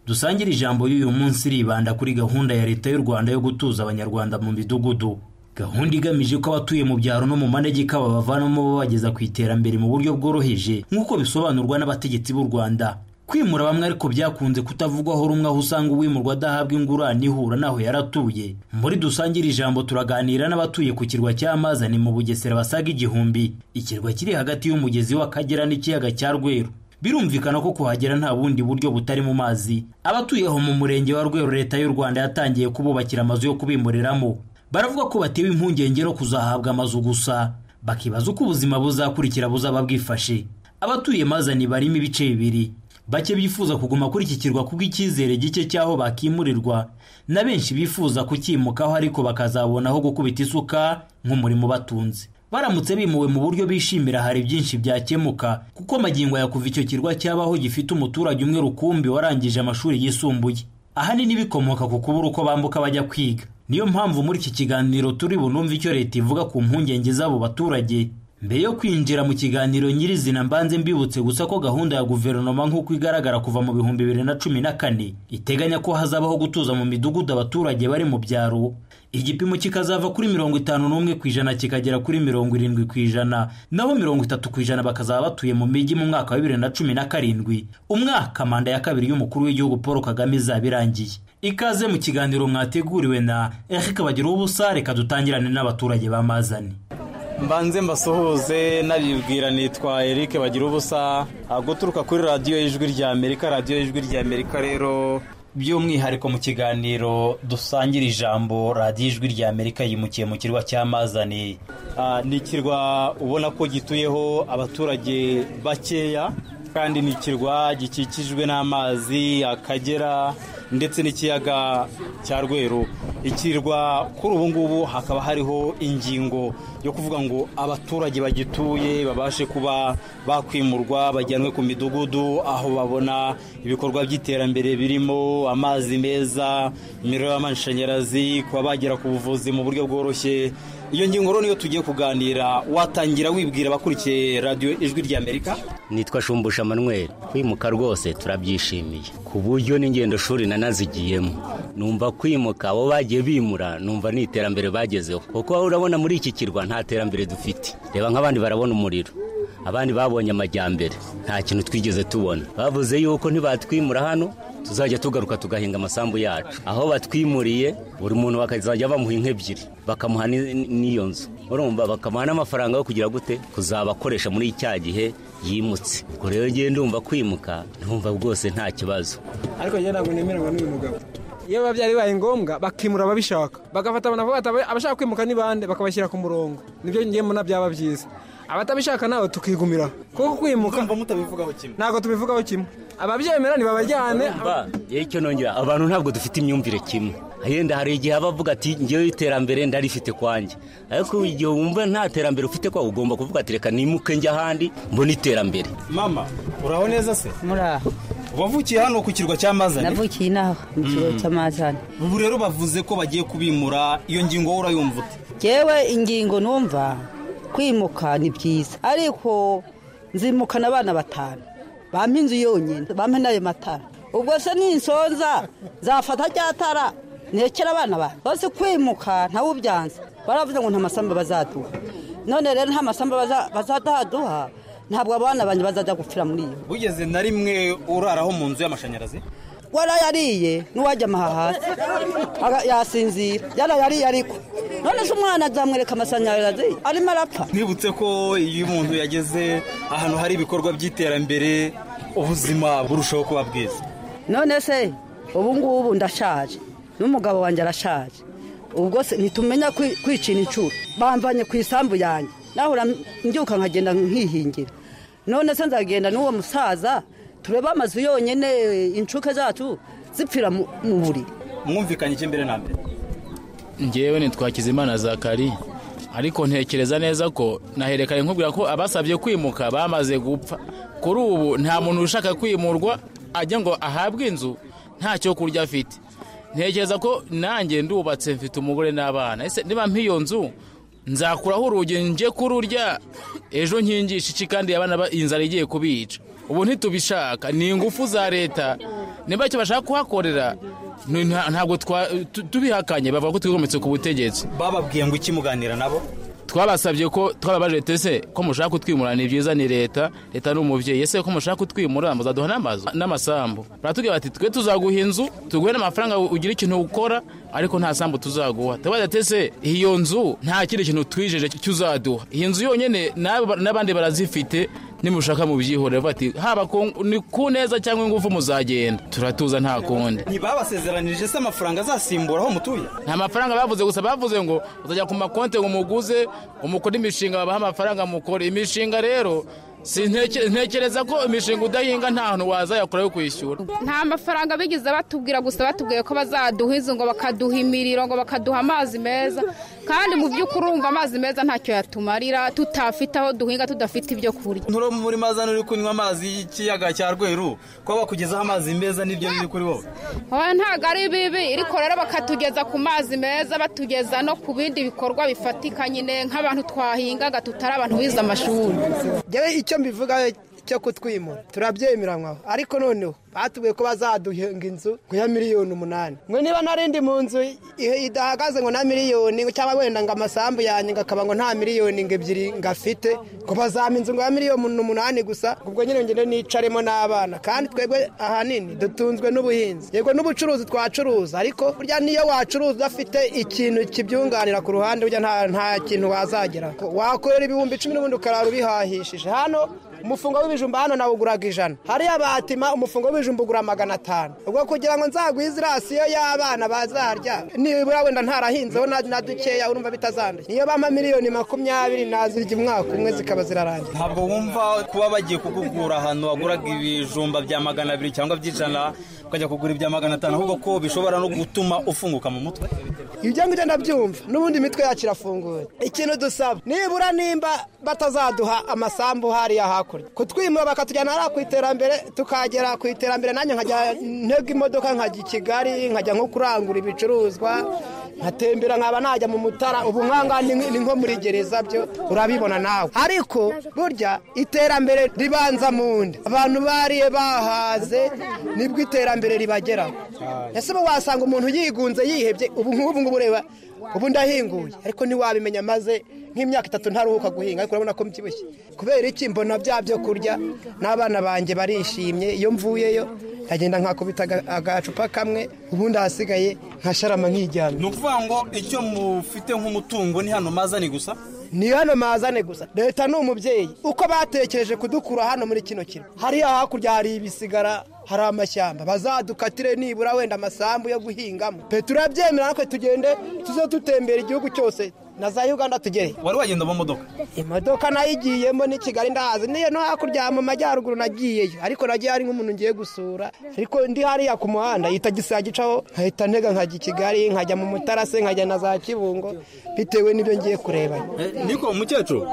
dusangira ijambo y'uyu munsi ribanda kuri gahunda ya leta y'u rwanda yo gutuza abanyarwanda mu midugudu gahunda igamije ko abatuye mu byaro no mu manegeka babavanamo babageza ku iterambere mu buryo bworoheje nk'uko bisobanurwa n'abategetsi b'u rwanda kwimura bamwe ariko byakunze kutavugwaho rumwe aho usanga uwimurwa adahabwa ingurane ihura n'aho yaratuye muri dusangire ijambo turaganira n'abatuye ku kirwa cy'amazane mu bugesera basaga igihumbi ikirwa kiri hagati y'umugezi w'akagera n'ikiyaga cya rweru birumvikana ko kuhagera nta bundi buryo butari mu mazi abatuye aho mu murenge wa rweru leta y'u rwanda yatangiye kububakira amazu yo kubimuriramo baravuga ko batewe impungenge no kuzahabwa amazu gusa bakibaza uko ubuzima buzakurikira buzaba bwifashe abatuye mazani barimo ibice bibiri bake bifuza kuguma kuri iki kirwa kubw'icyizere gike cy'aho bakimurirwa na benshi bifuza kukimukaho ariko bakazabona aho gukubita isuka nk'umurimo batunze baramutse bimuwe mu buryo bishimira hari byinshi byakemuka kuko magingo ya kuva icyo kirwa cyabaho gifite umuturage umwe rukumbi warangije amashuri yisumbuye ahanini bikomoka ku kubura uko bambuka bajya kwiga niyo mpamvu muri iki kiganiro turi bunumve icyo leta ivuga ku mpungenge z'abo baturage mbere yo kwinjira mu kiganiro nyirizina mbanze mbibutse gusa ko gahunda ya guverinoma nk'uko igaragara kuva mu bihumbi bibiri na cumi na kane iteganya ko hazabaho gutuza mu midugudu abaturage bari mu byaro igipimo kikazava kuri mirongo itanu n'umwe ku ijana kikagera kuri mirongo irindwi ku ijana naho mirongo itatu ku ijana bakazaba batuye mu mijyi mu mwaka wa bibiri na cumi na karindwi umwaka manda ya kabiri y'umukuru w'igihugu paul kagame izaba irangiye ikaze mu kiganiro mwateguriwe na erike bagira ubusa reka dutangirane n'abaturage bamazane mbanze mbasuhuze naribwira nitwa eric bagira ubusa guturuka kuri radiyo y'ijwi rya amerika radiyo y'ijwi rya amerika rero by'umwihariko mu kiganiro dusangira ijambo radiyo ijwi rya amerika yimukiye mu kirwa cy'amazani ni ikirwa ubona ko gituyeho abaturage bakeya kandi ni ikirwa gikikijwe n'amazi akagera ndetse n'ikiyaga cya rweru ikirwa kuri ubu ngubu hakaba hariho ingingo yo kuvuga ngo abaturage bagituye babashe kuba bakwimurwa bajyanwe ku midugudu aho babona ibikorwa by'iterambere birimo amazi meza imiriro y'amashanyarazi kuba bagera ku buvuzi mu buryo bworoshye iyo ngingo rero niyo tugiye kuganira watangira wibwira abakurikiye radiyo ijwi ry'amerika nitwa shumbusha manweri kwimuka rwose turabyishimiye ku buryo n'ingendo shuri nanazigiyemo numva kwimuka abo bagiye bimura numva ni iterambere bagezeho kuko wowe urabona muri iki kirwa nta terambere dufite reba nk'abandi barabona umuriro abandi babonye amajyambere nta kintu twigeze tubona bavuze yuko ntibatwimura hano tuzajya tugaruka tugahinga amasambu yacu aho batwimuriye buri muntu bakazajya bamuha inka ebyiri bakamuha ni- n'iyo nzu urumva bakamuha n'amafaranga yo kugira gute kuzabakoresha muri cya gihe yimutse ubwo rero ngiye ndumva kwimuka ndumva rwose nta kibazo ariko njye ntabwo nemeranywa n'uyu mugabo iyo biba byari ngombwa bakimura ababishaka bagafata abantu bavuga ati abashaka kwimuka ni bande bakabashyira ku murongo nibyo ngiye mbona byaba byiza abatabishaka nawe tukigumira kuko kwimuka ntabwo tubivugaho kimwe ababyemera ntibabajyane Urumva, yewe icyo nongera abantu ntabwo dufite imyumvire kimwe yenda hari igihe aba avuga ati ngewe iterambere ndarifite kwanjye ariko igihe wumva nta terambere ufite kwawe ugomba kuvuga ati reka nimuke njya ahandi mbone iterambere mama uraho neza se muraho wavukiye hano ku kirwa cya mazane navukiye inaha mu kigo Mm. cy'amazane ubu rero bavuze ko bagiye kubimura iyo ngingo wowe urayumva ute yewe ingingo numva kwimuka ni byiza ariko nzimukana abana batanu bampa inzu yonyine bampa n'ayo matara ubwo se ninsonza nzafata rya tara nekera abana banjye bose kwimuka ntawubyanze baravuze ngo nta masamba bazaduha none rero nta masamba baza- bazaduha ntabwo abana banjye bazajya gupfira muri iyo bugeze na rimwe uraraho mu nzu y'amashanyarazi warayariye n'uwajya amaha hasi Aga- yasinzira yarayariye ariko none se umwana azamwereka amashanyarazi arimo arapfa nibutse ko iyo umuntu yageze ahantu hari ibikorwa by'iterambere ubuzima burushaho kuba bwiza none se ubu ngubu ndashaje n'umugabo wanjye arashaje ubwo se ntitumenya kwi- kwicira inshuro bamvanye ku isambu yanjye nahura mbyuka nkagenda nkihingira none se nzagenda n'uwo musaza turebe amazu yonyine inshuke zacu zipfira mu mu buriri mwumvikanye iki mbere na mbere ngewe nitwa kizimana zakari ariko ntekereza neza ko naherekanye nkubwira ko abasabye kwimuka bamaze gupfa kuri ubu nta muntu ushaka kwimurwa ajya ngo ahabwe inzu nta cyo kurya afite ntekereza ko nanjye ndubatse mfite umugore n'abana ese niba mpa iyo nzu nzakuraho urugi njye kururya ejo nkingisha iki kandi abana ba- inzara igiye kubica ubu ntitubishaka ni ingufu za leta niba icyo bashaka kuhakorera ni- nta- ntabwo twa- tu- tubihakanye bavuga ko twigometse ku butegetsi bababwiye ngo iki muganira nabo twabasabye ko twababajije tese ko mushaka kutwimura ni byiza ni leta leta ni umubyeyi ese ko mushaka kutwimura muzaduha n'amazu n'amasambu baratubwira bati twe tuzaguha inzu tuguhe n'amafaranga ugira ikintu ukora ariko nta sambu tuzaguha tubaza tese iyo nzu nta kindi kintu twijeje cyuzaduha iyi nzu yonyine n'aba- n'abandi barazifite nimushaka mubyihorere bavuga bati haba ku- ni ku neza cyangwa ingufu muzagenda turatuza nta kundi ntibabasezeranije se amafaranga azasimbura aho mutuye nta mafaranga bavuze gusa bavuze ngo uzajya ku makonti ngo umuguze umukore imishinga babaha amafaranga mukore imishinga rero si nteke- ntekereza ko imishinga udahinga nta hantu wazayakora yo kwishyura nta mafaranga bigeze batubwira gusa batubwiye ko bazaduha inzu ngo bakaduha imiriro ngo bakaduha amazi meza kandi mu by'ukuri urumva amazi meza ntacyo yatumarira tutafite aho duhinga tudafite ibyo kurya nturo muri mazane uri kunywa amazi y'ikiyaga cya rweru kuba bakugezaho amazi meza nibyo biri kuri wowe Oya, ntabwo ari bibi ariko rero bakatugeza ku mazi meza batugeza no ku bindi bikorwa bifatika nyine nk'abantu twahingaga tutari abantu bize amashuri ngewe icyo mbivuga cyo kutwimura turabyemeranywaho ariko noneho batubwiye ko bazaduhinga inzu ngo ya miliyoni umunani mwe niba narindi mu nzu i- idahagaze ngo na miliyoni cyangwa wenda ngo amasambu yanjye ngakaba ngo nta miliyoni ngo ebyiri ngafite ngo bazampa inzu ngo ya miliyoni umunani gusa ubwo nyine ngende nicaremo n'abana kandi twebwe ahanini dutunzwe n'ubuhinzi yego n'ubucuruzi twacuruza ariko burya niyo wacuruza udafite ikintu kibyunganira ku ruhande burya nta- nta kintu wazagera wakorera ibihumbi icumi n'ubundi ukarara ubihahishije hano umufungo w'ibijumba hano nawuguraga ijana hariya batima umufungo w'ibijumba ugura magana atanu ubwo kugira ngo nzagwize irasiyo y'abana bazarya nibura wenda ntarahinzeho na- na dukeya urumva bitazanduye niyo bampa miliyoni makumyabiri nazirya umwaka umwe zikaba zirarangije ntabwo wumva kuba bagiye kugugura ahantu waguraga ibijumba bya magana abiri cyangwa by'ijana ukajya kugura ibya magana atanu ahubwo ko bishobora no gutuma ufunguka mu mutwe ibyo ngibyo ndabyumva n'ubundi imitwe yacu irafunguye ikintu dusaba nibura nimba batazaduha amasambu hariya hakurya kutwimura bakatujyana hariya ku iterambere tukagera ku iterambere nanjye nkajya ntega imodoka nkajya i kigali nkajya nko kurangura ibicuruzwa nkatembera nkaba najya mu mutara ubu nkanga ni ni nko muri gereza byo urabibona nawe ariko burya iterambere ribanza mu nda abantu bariye bahaze nibwo iterambere ribageraho ese ubu wasanga umuntu yigunze yihebye ubu nk'ubu ngubu ureba ubu ndahinguye ariko ntiwabimenya maze nk'imyaka itatu ntaruhuka guhinga ariko urabona ko mbyibushye kubera iki mbona bya byo kurya n'abana banjye barishimye iyo mvuyeyo nkagenda nkakubita aga- agacupa kamwe ubundi ahasigaye nkasharama nkiryamye ni ukuvuga ngo icyo mufite nk'umutungo ni hano mazani gusa ni hano mazane gusa leta ni umubyeyi uko batekereje kudukura hano muri kino kirwa hariya hakurya hari ibisigara hari amashyamba bazadukatire nibura wenda amasambu yo guhingamo pe turabyemera natwe tugende tuze dutembera igihugu cyose na za uganda tugere wari wagenda mu modoka imodoka nayo igiyemo ni kigali ndahazi niyo no hakurya mu majyaruguru nagiyeyo ariko nagiye hari nk'umuntu ngiye gusura ariko ndi hariya ku muhanda itagisi yagicaho nkahita ntega nkajya i kigali nkajya mu mutara se nkajya na za kibungo bitewe n'ibyo ngiye kurebayo niko umukecuru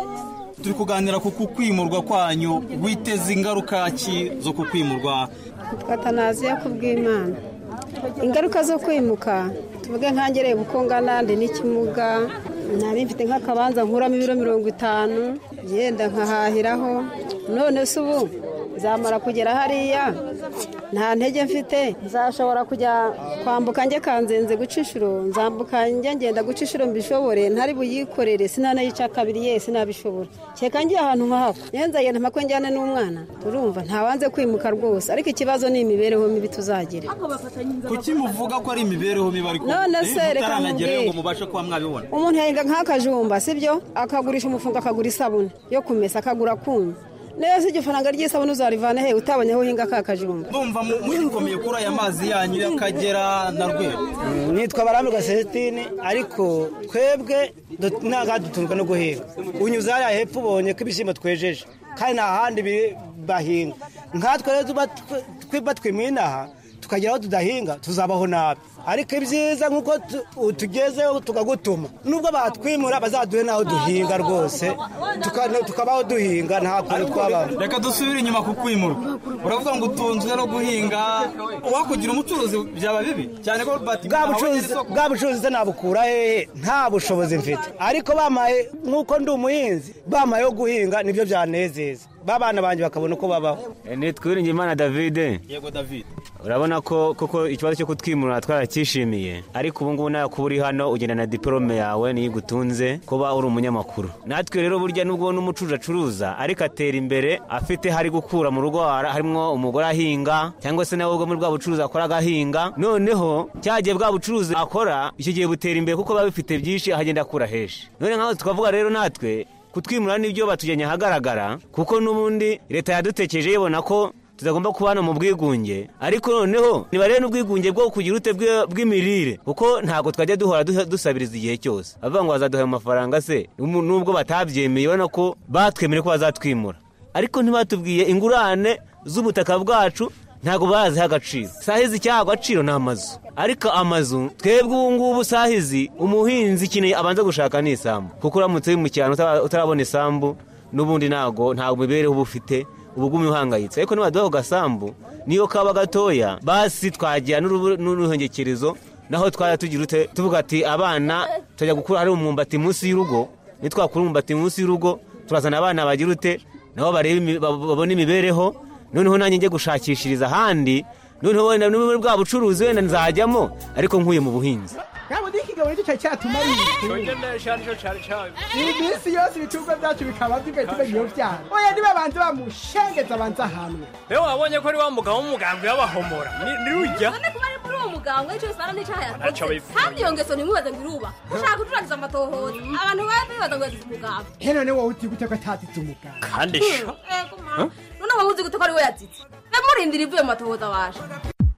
turi kuganira ku kukwimurwa kwanyu witeze ingaruka ki zo kukwimurwa twatanaziya kubw'imana ingaruka zo kwimuka tuvuge nkangereye uko ngana ndi n'ikimuga nari mfite nk'akabanza nkuramo ibiro mirongo itanu yenda nkahahiraho none se ubu nzamara kugera hariya nta ntege mfite nzashobora kujya kwambuka njye kanzenze guca inshuro nzambuka njya ngenda guca inshuro mbishobore ntari buyikorere sinanayica kabiri ye sinabishobora cyeka ngiye ahantu nka hako nyenza yenda mpakwe njyane n'umwana turumva ntawanze kwimuka rwose ariko ikibazo ni imibereho mibi tuzagira kuki muvuga ko ari imibereho mibi ariko None eh, se reka mutaranagerayo nkubwire. ngo mubashe kuba mwabibona umuntu yahinga nk'akajumba sibyo akagurisha umufungo akagura isabune yo kumesa akagura kumwe neza igifaranga ry'isabune uzarivana he utabonye aho uhinga ka kajumba numva mu- murikomeye kuri aya mazi yanyu y'akagera na rweru nitwa barambirwa celestine ariko twebwe du- ntabwo dutunzwe no guhinga unyuze hariya hepfo ubonye ko ibishyimbo twejeje kandi nta handi biri bahinga nkatwe rero tuba tw- twiba twimina aha tukagera aho tudahinga tuzabaho nabi ariko ibyiza nk'uko tu- utugezeho tukagutuma nubwo batwimura bazaduhe n'aho duhinga rwose tuka- tukabaho duhinga nta kuntu twabaho reka dusubire inyuma ku kwimurwa uravuga ngo utunzwe no guhinga uwakugira umucuruzi byaba bibi cyane ko bati bwa bucuruzi bwa bucuruzi se nabukura hehe nta bushobozi mfite ariko bamaye nk'uko ndi umuhinzi bamaye yo guhinga nibyo byanezeza babana banjye bakabona uko babaho nitwiringe imana davide yego david urabona ko koko ikibazo cyo kutwimura twaracyishimiye ariko ubu ngubu nawe kuba uri hano ugenda na diporome yawe niyo igutunze kuba uri umunyamakuru natwe rero burya nubwo n'umucuruzi acuruza ariko atera imbere afite hari gukura mu rugo har- harimo umugore ahinga cyangwa se nawe ubwo muri bwa bucuruzi akora agahinga noneho cyagiye bwa bucuruzi akora icyo gihe butera imbere kuko biba bifite byinshi ahagenda akura henshi none nk'aho twavuga rero natwe kutwimura nibyo batujyanye ahagaragara kuko n'ubundi leta yadutekereje yibona ko tutagomba kubana mu bwigunge ariko noneho nibarebe n'ubwigunge bwo kugira ute bwe- bw'imirire kuko ntabwo twajya duhora duha- dusabiriza igihe cyose bavuga ngo bazaduha ayo mafaranga se umu- nubwo batabyemeye urabona ko batwemere ko bazatwimura ariko ntibatubwiye ingurane z'ubutaka bwacu ntabwo baziha agaciro sahizi icyaha agaciro ni amazu ariko amazu twebwe ubu ngubu sahizi umuhinzi ikintu abanza gushaka ni isambu kuko uramutse uri mu cyaro utara- utarabona isambu n'ubundi ntabwo ntabwo mibereho uba ufite uba ugumye uhangayitse ariko nibaduha ku gasambu niyo kaba gatoya basi twagira n'urubu- n'uruhengekerezo naho twajya tugira ute tuvuga ati abana tujya gukura hari umwumbati munsi y'urugo nitwakura umwumbati munsi y'urugo turazana abana bagira ute nabo barebe imi- bab- babone imibereho noneho nanjye njye gushakishiriza ahandi noneho wenda n'ubu bwa bucuruzi wenda nzajyamo ariko nkuye mu buhinzi ntabwo n'ikigabo nicyo cyari cyatumarira iyi minsi yose ibicuruzwa byacu bikaba bigahitirwa iyo byaha oya ntibabanze bamushengeza abanze ahantu rero wabonye ko ari wa mugabo w'umugambi w'abahomora Ni- nirujya none kuba ari muri uwo muganga w'icyo bisana n'icyaha Ntacyo yakoze abivuga. kandi iyo ngeso ntimubaze ngo iruba ushaka gucurangiza amatohoza abantu baba bibaza ngo yazize umuganga he none wowe uti gute ko atatitse umuganga kandi Eh, kumara. none waba uzi gute ko ari we yazitse murindira ivuye mu matohoza waje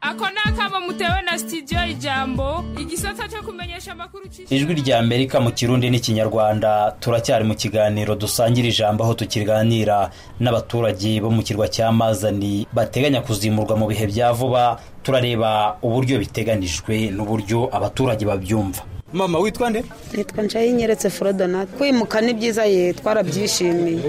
ako ni akamo mutewe na sitidiyo ijambo igisata cyo kumenyesha amakuru ijwi rya amerika mu kirundi n'ikinyarwanda turacyari mu kiganiro dusangira ijambo aho tukiganira n'abaturage bo mu kirwa cya mazani bateganya kuzimurwa mu bihe bya vuba turareba uburyo biteganijwe n'uburyo abaturage babyumva mama witwa nde nitwa nshayinkeretse forodona kwimuka ni byiza ye twarabyishimiye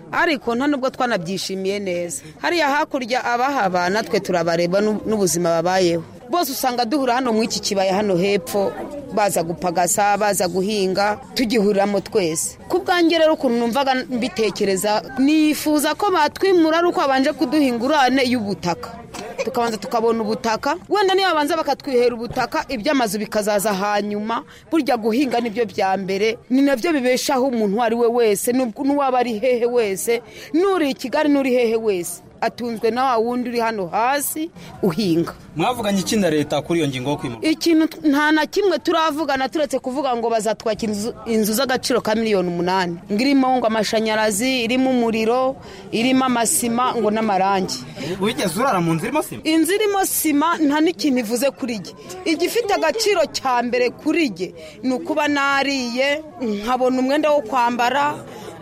ariko nta nubwo twanabyishimiye neza hariya hakurya abahaba natwe turabareba n'u- n'ubuzima babayeho bose usanga duhura hano mu iki kibaya hano hepfo baza gupagasa baza guhinga tugihuriramo twese ku bwanjye rero ukuntu numvaga mbitekereza nifuza ko batwimura ari uko babanje kuduha ingurane y'ubutaka tukabanza tukabona ubutaka wenda niyo babanza bakatwihera ubutaka iby'amazu bikazaza hanyuma burya guhinga nibyo bya mbere ni nabyo bibeshaho umuntu uwo ari we wese n'ub- n'uwaba ari hehe wese n'uri i kigali n'uri hehe wese atunzwe na wa wundi uri hano hasi uhinga mwavuganye iki na leta kuri iyo ngingo yo kwimurwa ikintu t- nta na kimwe turavugana turetse kuvuga ngo bazatwakira inzu- inzu z'agaciro ka miliyoni umunani ngo irimo ngo amashanyarazi irimo umuriro irimo amasima ngo n'amarangi wigeze urara mu nzu irimo sima inzu irimo sima nta n'ikintu ivuze kuri jye igifite agaciro cya mbere kuri jye ni ukuba nariye nkabona umwenda wo kwambara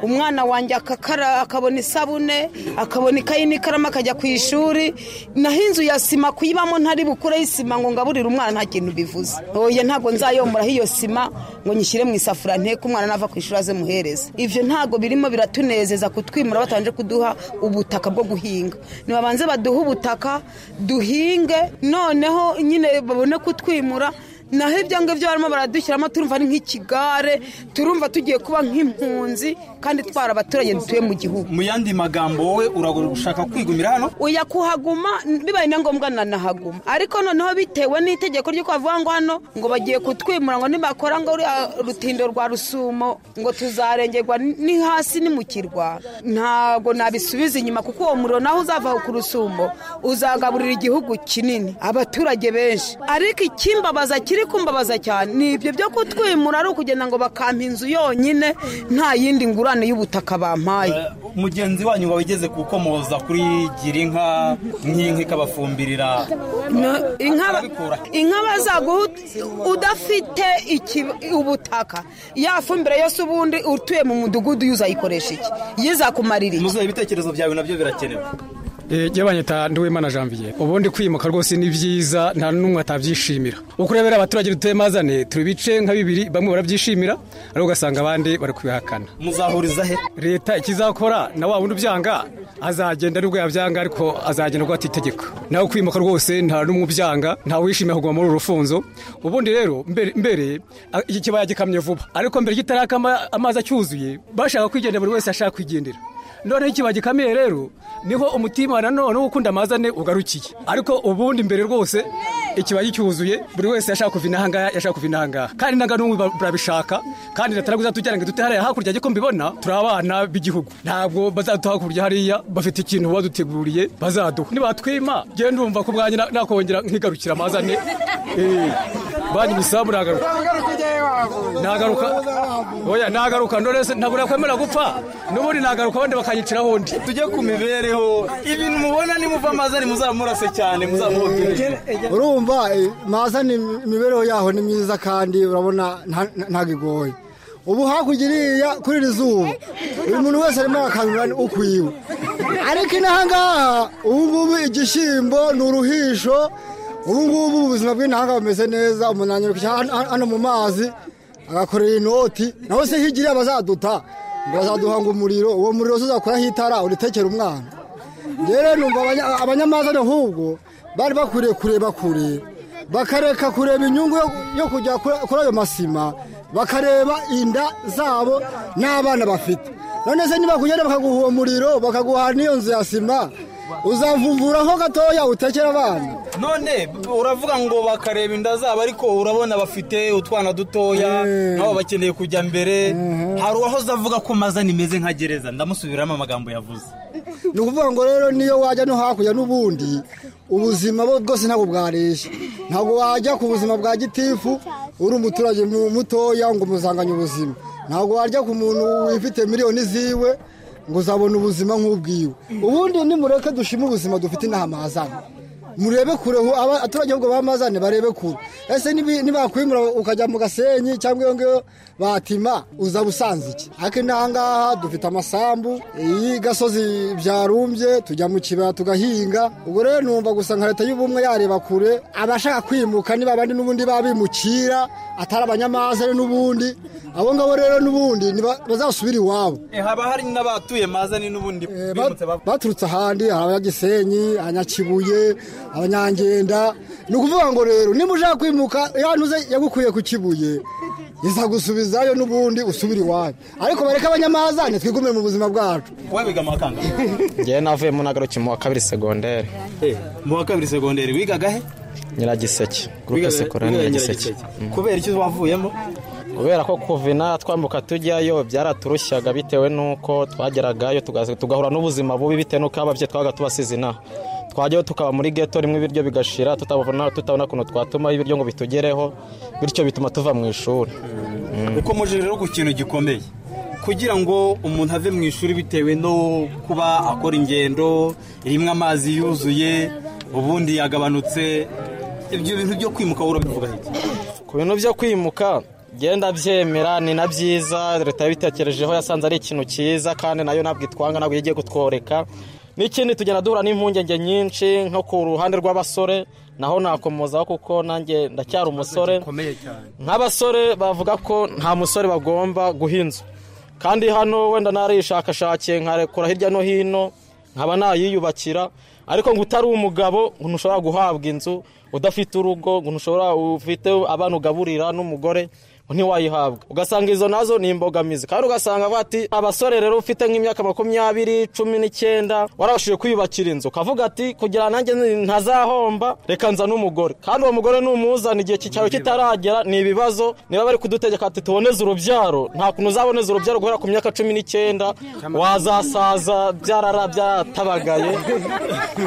umwana wanjye akakara akabona isabune akabona ikayi n'ikaramu akajya ku ishuri naho inzu ya sima kuyibamo ntari bukureho isima ngo ngaburire umwana nta kintu bivuze oya ntabwo nzayomoraho iyo sima ngo nyishyire mu isafuriya nteko umwana nava ku ishuri aze muhereze ibyo ntabwo birimo biratunezeza kutwimura batabanje kuduha ubutaka bwo guhinga nibabanze baduhe ubutaka duhinge noneho nyine babone kutwimura naho ibyo ngibyo barimo baradushyiramo turumva ari nk'ikigare turumva tugiye kuba nk'impunzi kandi twari abaturage dutuye mu gihugu mu yandi magambo wowe uragushaka kwigumira hano uya kuhaguma bibaye na ngombwa nanahaguma ariko noneho bitewe n'itegeko ry'uko bavuga ngo hano ngo bagiye kutwimura ngo nibakora ngo ruriya rutindo rwa rusumo ngo tuzarengerwa ni hasi ni mu kirwa ntabwo nabisubiza inyuma kuko uwo muriro naho uzava ku rusumo uzagaburira igihugu kinini abaturage benshi ariko ikimbabaza kiri kumbabaza cyane ni ibyo byo kutwimura ari ukugenda ngo bakampa inzu yonyine nta yindi ngurane y'ubutaka bampaye mugenzi wanyu wabigeze gukomoza kuri girinka nk'inka ikabafumbirira No, inka inka bazaguha ut- udafite iki- ubutaka ya fumbire yose ubundi utuye mu mudugudu yo uzayikoresha iki yizakumarira iki muzuye ibitekerezo byawe nabyo birakenewe jyabanyita ndiwimana janvier ubundi kwimuka rwose ni byiza nta n'umwe atabyishimira uko urebera abaturage dutuye mazane turi ibice nka bibiri bamwe barabyishimira ariko ugasanga abandi bari kubihakana muzahuriza he leta ikizakora na wa wundi ubyanga azagenda nubwo yabyanga ariko azagenda rwata itegeko nawe kwimuka rwose nta n'umwe ubyanga ntawe wishimiye kuguma muri uru rufunzo ubundi rero mbere mbere a- iki kibaya gikamye vuba ariko mbere kitarakama amazi acyuzuye bashaka kwigendera buri wese ashaka kwigendera noneho ikibaya gikamiye rero niho umutima nanone wo gukunda amazane ugarukiye ariko ubundi mbere rwose ikibaya cyuzuye buri wese yashaka kuva inaha ngaha yashaka kuva inaha ngaha kandi nanga n'umwe ba- barabishaka kandi leta ntabwo izatujyana ngo idute hariya hakurya ariko mbibona turi abana b'igihugu ntabwo bazaduha hakurya hariya bafite ikintu baduteguriye bazaduha nibatwima genda ndumva ko bwanjye na- nakongera nkigarukira amazane Eh, banyu bisaba muragaruka nagaruka oya nagaruka ndorese ntabwo nakwemera gupfa n'ubundi nagaruka abandi bakanyiciraho undi tujye ku mibereho ibintu mubona nimuva amazani muzamurase cyane muzamuhotere urumva eh, maza ni imibereho yaho ni myiza kandi urabona nta- nta- ntabwo igoye ubu hakurya iriya kuri iri zuba buri muntu wese arimo arakangurira ukwiwe ariko inaha ngaha ubu ngubu igishyimbo ni uruhisho ubu ngubu ubuzima bw'inaha ngaha bumeze neza umuntu anyarukira hano- hano hano mu mazi agakorera inoti nawe se hirya iriya bazaduta ngo bazaduhanga umuriro uwo muriro se uzakuraho itara uritekera umwana rero numva abanya- abanyamazane ahubwo bari bakwiriye kureba kure bakareka kureba inyungu yo- yo kujya kuri kuri ayo masima bakareba inda zabo n'abana bafite none se niba kugenda bakaguha uwo muriro bakaguha n'iyo nzu ya sima uzavumvuraho gatoya utekera abana none uravuga ngo bakareba inda zabo ariko urabona bafite utwana dutoya nabo bakeneye kujya mbere hari uwahoze avuga ko mazani imeze nka gereza ndamusubiramo amagambo yavuze ni ukuvuga ngo rero niyo wajya no hakurya n'ubundi ubuzima bwo bwose ntabwo bwareshya ntabwo wajya ku buzima bwa gitifu uri umuturage mu- mutoya ngo umuzanganye ubuzima ntabwo wajya ku muntu wifite miliyoni ziwe ngo uzabone ubuzima nk'ubwiwe ubundi nimureke dushime ubuzima dufite inaha mahazana murebe kure aho aba- abaturage ahubwo bamazane barebe kure ese nibi- nibakwimura ukajya mu gasenyi cyangwa iyo ngiyo batima uza busanze iki ariko inaha ngaha dufite amasambu iyi gasozi byarumbye tujya mu kibaya tugahinga ubwo rero numva gusa nka leta y'ubumwe yareba kure abashaka kwimuka niba abandi n'ubundi babimukira atari abanyamazane n'ubundi abo ngabo rero n'ubundi niba- bazasubire iwabo haba hari n'abatuye mazani n'ubundi bimutse bava baturutse ahandi hari abanyagisenyi abanyakibuye abanyangenda ni ukuvuga ngo rero niba ushaka kwimuka yanuze yagukuye ku kibuye iza gusubizayo n'ubundi usubire iwawe ariko bareke abanyamazane twigumire mu buzima bwacu wowe wiga mu wa kangahe ngewe navuye mu nagaruki mu wa kabiri segonderi mu wa kabiri segonderi wigaga he nyiragiseke Wigaga- gurupe sekorani wigaga nyiragiseke Nyiragiseke. kubera iki wavuyemo kubera ko kuvina twambuka tujyayo byaraturushaga bitewe n'uko twageragayo tugaze- tugahura n'ubuzima bubi bitewe n'uko ababyeyi twabaga tubasize inaha twajyayo tukaba muri geto rimwe ibiryo bigashira tutabona tutabona ukuntu twatumaho ibiryo ngo bitugereho bityo bituma tuva mu ishuri uko muje rero ku kintu gikomeye kugira ngo umuntu ave mu ishuri bitewe no kuba akora ingendo rimwe amazi yuzuye ubundi yagabanutse ibyo bintu byo kwimuka wowe urabivuga iki ku bintu byo kwimuka genda byemera ni na byiza leta yabitekerejeho yasanze ari ikintu cyiza kandi nayo ntabwo itwanga ntabwo igiye kutworeka n'ikindi tugenda duhura n'impungenge nyinshi nko ku ruhande rw'abasore naho nakomozaho kuko nanjye ndacyari umusore nk'abasore bavuga ko nta musore bagomba guha inzu kandi hano wenda narishakashakiye nkarekura hirya no hino nkaba nayiyubakira ariko ngo utari umugabo ngo ntushobora guhabwa inzu udafite urugo ngo ntushobora ufite abana ugaburira n'umugore ngo ntiwayihabwa ugasanga izo nazo ni imbogamizi kandi ugasanga avuga ati abasore rero ufite nk'imyaka makumyabiri cumi n'icyenda warabashije kwiyubakira inzu ukavuga ati kugira nanjye ntazahomba reka nza n'umugore kandi uwo mugore numuzana igihe cyawe kitaragera ni ibibazo niba bari kudutegeka ati tuboneze urubyaro nta kuntu uzaboneza urubyaro guhera ku myaka cumi n'icyenda wazasaza byarara byaratabagaye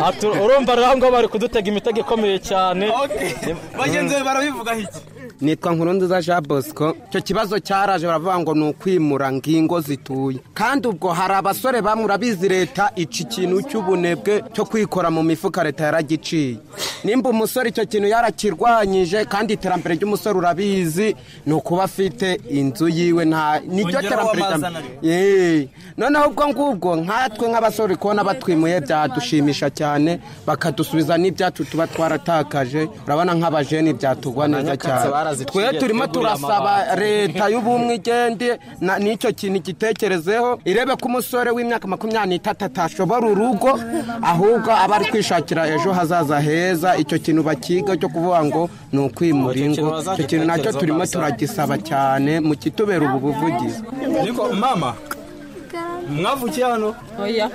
Ati, urumva rero aho ngaho bari kudutega imitego ikomeye cyane bagenzi be barabivuga iki nitwa nkurunziza jean bosco icyo kibazo cyaraje baravuga ngo ni ukwimura ngo ingo zituye kandi ubwo hari abasore bamwe urabizi leta ica ikintu cy'ubunebwe cyo kwikora mu mifuka leta yaragiciye nimba umusore icyo kintu yarakirwanyije kandi iterambere ry'umusore urabizi ni ukuba afite inzu yiwe nta niryo Ongeraho terambere rya amazana rero. Eh, noneho ubwo ngubwo nkatwe nk'abasore kubona batwimuye byadushimisha cyane bakadusubiza n'ibyacu tuba twaratakaje urabona nk'abajeni byatugwa neza Nyakatsi cyane baraziciye, twe turimo tweguriye turasaba amabati. leta y'ubumwe igende na- n'icyo kintu igitekerezeho irebe ko umusore w'imyaka makumyabiri n'itatu atashobora urugo ahubwo aba ari kwishakira ejo hazaza heza icyo kintu bakiga cyo kuvuga ngo ni ukwimura ingo icyo kintu nacyo turimo turagisaba cyane mu kitubera ubu buvugizi niko mama mwavukiye hano oya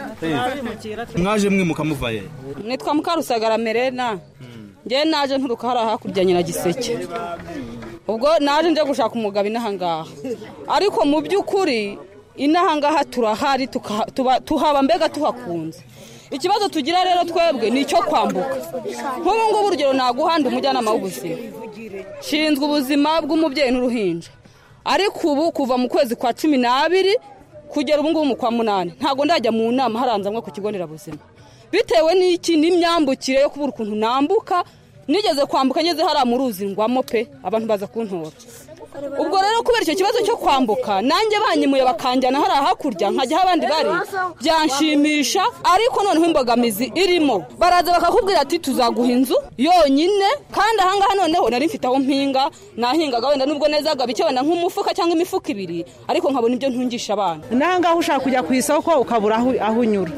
mwaje mwimuka muvaye nitwa mukarusagara merena njye naje nturuka hariya hakurya nyiragiseke ubwo naje nje gushaka umugabo inaha ngaha ariko mu by'ukuri inaha ngaha turahari tuka- tuba- tuhaba mbega tuhakunze ikibazo tugira rero twebwe ni icyo kwambuka nk'ubu ngubu urugero naguhanda umujyanama w'ubuzima nshinzwe ubuzima bw'umubyeyi n'uruhinja ariko ubu kuva mu kwezi kwa cumi n'abiri kugera ubu ngubu mu kwa munani ntabwo ndajya mu nama haranza nko ku kigo nderabuzima bitewe n'iki n'imyambukire yo kubura ukuntu nambuka nigeze kwambuka ngeze hariya mu ruzi ngwamo pe abantu baza kuntora ubwo rero kubera icyo kibazo cyo kwambuka nanjye banyemuye bakanjyana hariya hakurya nkajya aho abandi bari byanshimisha ariko noneho imbogamizi irimo baraza bakakubwira ati tuzaguha inzu yonyine kandi ahangaha noneho nari mfite aho mpinga nahingaga wenda nubwo nezaga bike wenda nk'umufuka cyangwa imifuka ibiri ariko nkabona ibyo ntungisha abana nawe ngaho ushaka kujya ku isoko ukabura aho aho unyura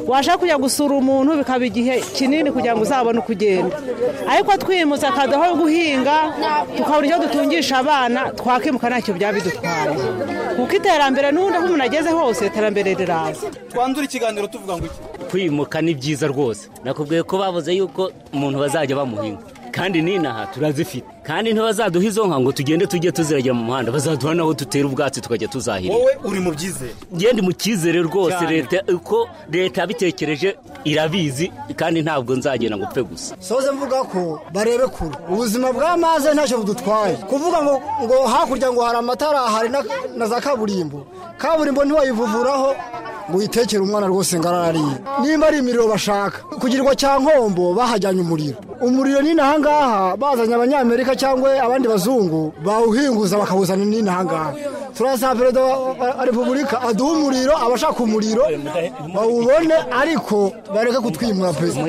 washaka kujya gusura umuntu bikaba igihe kinini kugira ngo uzabone uko ugenda ariko twimutse akaduha aho guhinga tukabura icyo dutungisha abana twakimuka ntacyo byaba bidutwaye kuko iterambere n'ubundi aho umuntu ageze hose iterambere riraza twandura ikiganiro tuvuga ngo iki kwimuka ni byiza rwose nakubwiye ko bavuze yuko umuntu bazajya bamuhinga kandi n'inaha turazifite kandi ntibazaduha izo nka ngo tugende tujye tuziragira mu muhanda bazaduha n'aho dutera ubwatsi tukajya tuzahinga wowe uri mu byizere ngende mu cyizere rwose Cyane. leta uko leta yabitekereje irabizi kandi ntabwo nzagenda ngo upfe gusa soze mvuga ko barebe kure ubuzima bw'amazi ntacyo budutwaye kuvuga ngo ngo hakurya ngo hari amatara hari na- na za kaburimbo kaburimbo ntiwayivuvuraho ngo uyitekere umwana rwose ngo ararariye nimba ari imiriro bashaka kugirwa cya nkombo bahajyanye umuriro umuriro ni n'ahangaha bazanye abanyamerika cyangwa abandi bazungu bawuhinguza bakawuzana ni n'ahangaha turasaba perezida wa repubulika aduhe umuriro abashaka umuriro bawubone ariko bareke kutwimura perezida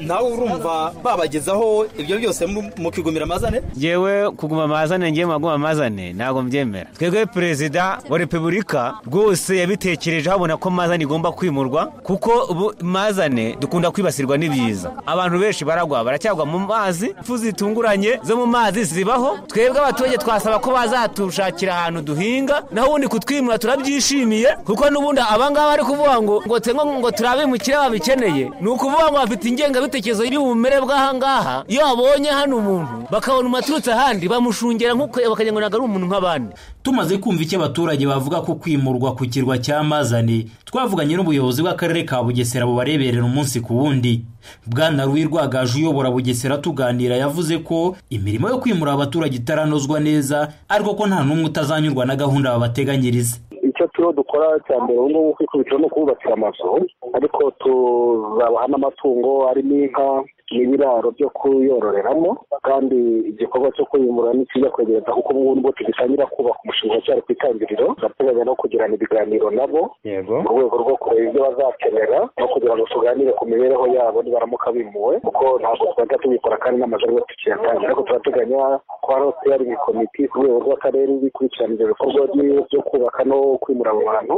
nawe urumva babagezaho ibyo byose mu- mukigumira amazane yewe kuguma amazane ngiye maguma amazane ntabwo mbyemera twebwe perezida wa repubulika rwose yabitekerejeho abona ko amazane igomba kwimurwa kuko ubu amazane dukunda kwibasirwa n'ibiza abantu benshi baragwa baracyagwa mu mazi impfu zitunguranye zo mu mazi zibaho twebwe abaturage twasaba ko bazatushakira ahantu duhinga naho ubundi kutwimura turabyishimiye kuko n'ubundi abangaba bari kuvuga ngo ngo tengo ngo turabe umukiriya babikeneye ni ukuvuga ngo bafite ingengabitekerezo y'ubumere bw'ahangaha iyo babonye hano umuntu bakabona umaturutse ahandi bamushungera nk'uko bakagira ngo ntabwo ari umuntu nk'abandi tumaze kumva icyo abaturage bavuga ko kwimurwa ku kirwa cya mazane twavuganye n'ubuyobozi bw'akarere ka bugesera bubareberera umunsi ku wundi bwana ruwi rwagaje uyobora bugesera tuganira yavuze ko imirimo yo kwimura abaturage itaranozwa neza ariko ko nta n'umwe utazanyurwa na gahunda babateganyiriza icyo turiho dukora cya mbere ubu ngubu kwikubitiro ni ukububakira amazu ariko tuzabaha n'amatungo arimo inka n'ibiraro byo kuyororeramo kandi igikorwa cyo kwimura nikijya kwegereza kuko ubu ngubu tugitangira kubaka umushinga cyari ku itangiriro turateganya no kugirana ibiganiro nabo yego mu rwego rwo kureba ibyo bazakenera no kugira ngo tuganire ku mibereho yabo nibaramuka bimuwe kuko ntabwo twajya tubikora kandi n'amazu ariyo tukiyatangira ariko turateganya ko hariho steering komite ku rwego rw'akarere ikurikirana ibyo bikorwa byo- byo kubaka no kwimura abo bantu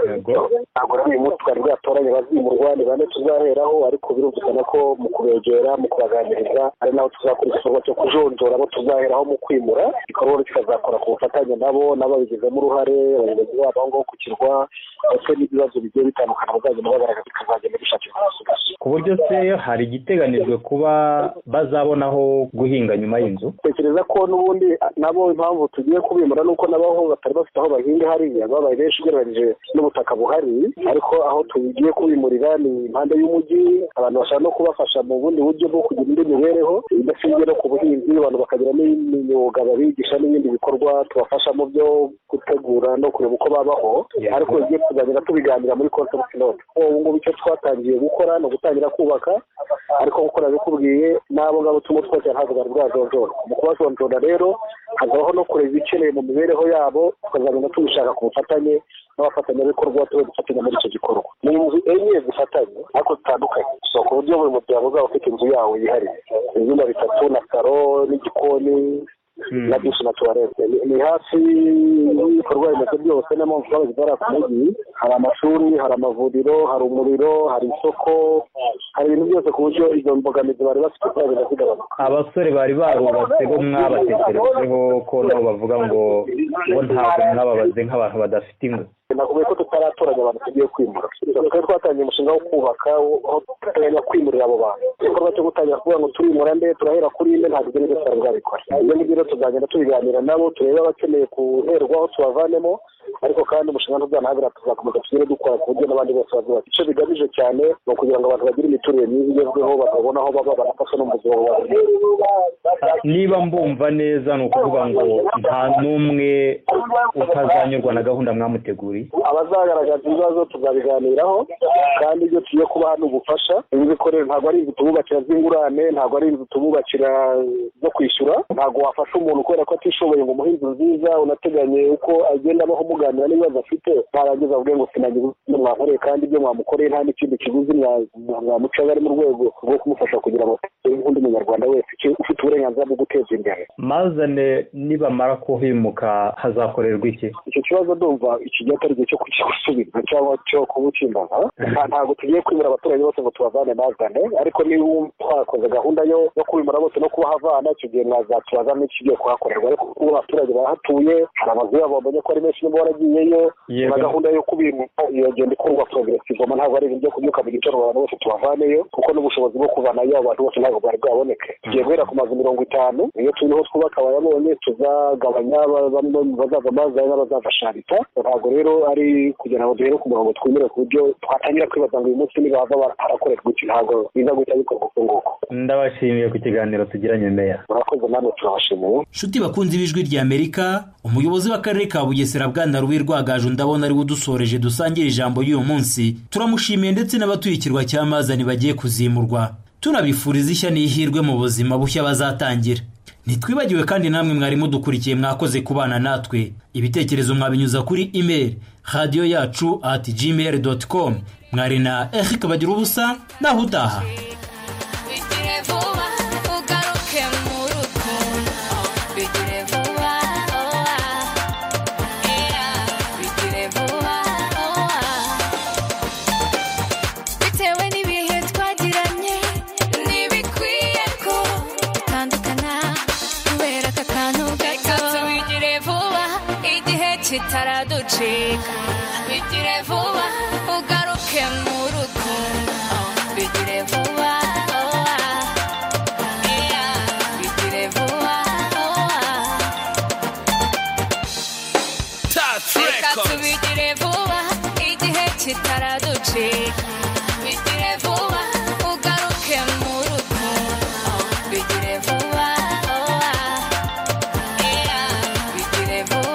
ntabwo rero uyu munsi twari bwatoranye abazimurwa ni bane tuzaheraho ariko birumvikana ko mu kubegera mu kubaganiriza ari naho tuzakora igikorwa cyo kujonjora abo tuzaheraho mu kwimura igikorwa kikazakora ku bufatanye nabo n'ababigizemo uruhare abayobozi babo aho ngaho ku kirwa ndetse n'ibibazo bigiye bitandukana bazagenda bagaragaza bikazagenda bishakirwa amasuku ku buryo se hari igiteganijwe kuba bazabona aho guhinga nyuma y'inzu tekereza ko n'ubundi nabo impamvu tugiye kubimura ni uko n'abaho batari bafite aho bahinga hariya babaye benshi ugereranyije n'ubutaka buhari ariko aho tugiye kubimurira ni impande y'umujyi abantu bashaka no kubafasha mu bundi buryo bwo kugira indi mibereho idashingiye no ku buhinzi abantu bakagira n'imyuga babigisha n'ibindi bikorwa tubafasha mu byo gutegura no kureba uko babaho ariko igihe tuzagenda tubiganira muri concept note ubu ngubu icyo twatangiye gukora ni ugutangira kubaka ariko nk'uko nabikubwiye n'abo ngabo turimo twose ntabwo bari bwajonjora mu kubajonjora rero hazabaho no kureba ibikeneye mu mibereho yabo tukazagenda tubishaka ku bufatanye n'abafatanyabikorwa tube dufatanya muri icyo gikorwa ni inzu enye zifatanye ariko zitandukanye so ku buryo buri muryango uzaba ufite inzu yawo yihariye ibyumba bitatu na saro n'igikoni na dushi na tuwarete Ni- ni hafi y'ibikorwa remezo byose niyo mpamvu twaba zibara ku mujyi hari amashuri hari amavuriro hari umuriro hari isoko hari ibintu byose ku buryo izo mbogamizi bari bafite ziragenda zigabanuka abasore bari barubatse bo mwabatekerejeho ko nabo bavuga ngo bo ntabwo mwababaze nk'abantu badafite ingo nakubwiye ko tutaratoranya abantu tugiye kwimura twari twatangiye umushinga wo kubaka aho duteganya kwimurira abo bantu igikorwa cyo gutangira kuvuga ngo turimura nde turahera kuri ine ntabwo ibyo nibyo twari bwabikora ibyo ngibyo rero tuzagenda tubiganira nabo turebe abakeneye guherwaho tubavanemo ariko kandi umushinga ntuzanahabira tuzakomeza tugire dukora ku buryo n'abandi bose bazubaka icyo bigamije cyane ni ukugira ngo abantu bagire imiturire myiza igezweho batabona aho baba banafashwe no mu buzima bwabo niba mbumva neza ni ukuvuga ngo nta n'umwe utazanyurwa na gahunda mwamuteguriye abazagaragaza ibibazo tuzabiganiraho kandi ibyo tugiye kubaha ni ubufasha inzu ikorera ntabwo ari inzu tububakira z'ingurane ntabwo ari inzu tububakira zo kwishyura ntabwo wafasha umuntu kubera ko atishoboye ngo umuhe inzu nziza unateganye uko agenda abaho muganira n'ibibazo afite mwarangiza avuge ngo sinagize ibyo mwakoreye kandi ibyo mwamukoreye nta n'ikindi kiguzi mwa- mwa- mwamucaga ari mu rwego rwo kumufasha kugira ngo atere nk'undi munyarwanda wese uke- ufite uburenganzira bwo guteza imbere mazane nibamara kuhimuka hazakorerwa iki icyo kibazo ndumva iki gihe atari igihe cyo kugisubiza cyangwa cyo kubukimbaza Nta- ntabwo tugiye kwimura abaturage bose ngo tubavane bazane ariko niba twakoze gahunda yo yo kwimura bose no kubahavana icyo gihe mwazatubaza n'ikigiye kuhakorerwa ariko kuko abaturage barahatuye hari amazu yabo bamenye ko ari menshi niba waragiyeyo Yego. na gahunda yo kubimura iyo genda ikorwa progressivement ntabwo ari ibintu byo kubyuka mu gitondo abantu bose tubavaneyo kuko n'ubushobozi bwo kuvanayo abo bantu bose ntabwo bwari bwaboneke tugiye guhera ku mazu mirongo itanu iyo turiho twubaka abayabonye tuzagabanya ba- bamwe mu bazaza amazi ari n'abazafasha leta ntabwo rero ari kugira ngo duhere ku murongo twemere ku buryo twatangira kwibaza ngo uyu munsi niba bava barakorera gutya ntabwo biza guhita bikorwa uko nguko ndabashimiye ku kiganiro tugiranye meya murakoze namwe turabashimiye nshuti bakunze ibijwi rya amerika umuyobozi w'akarere ka bugesera bwana rubi rwagaju ndabona ariwe udusoreje dusangira ijambo ry'uyu munsi turamushimiye ndetse n'abatuye ikirwa cya mazani bagiye kuzimurwa turabifuriza ishya n'ihirwe mu buzima bushya bazatangira ntitwibagiwe kandi namwe mwari mudukurikiye mwakoze kubana natwe ibitekerezo mwabinyuza kuri imeri radiyo yacu ati gmail doti komu mwari na erike bagira ubusa naho utaha bigire vuba ugaruke mu rukundo bigire vuba owa era bigire vuba owa bitewe n'ibihe twagiranye ntibikwiye ko dutandukana kubera aka kantu gato bigire vuba igihe kitaraducika bigire vuba ugaruke mu rukundo bigire vuba owa era bigire vuba owa Touch reka Records. tubigire vuba igihe kitaraducika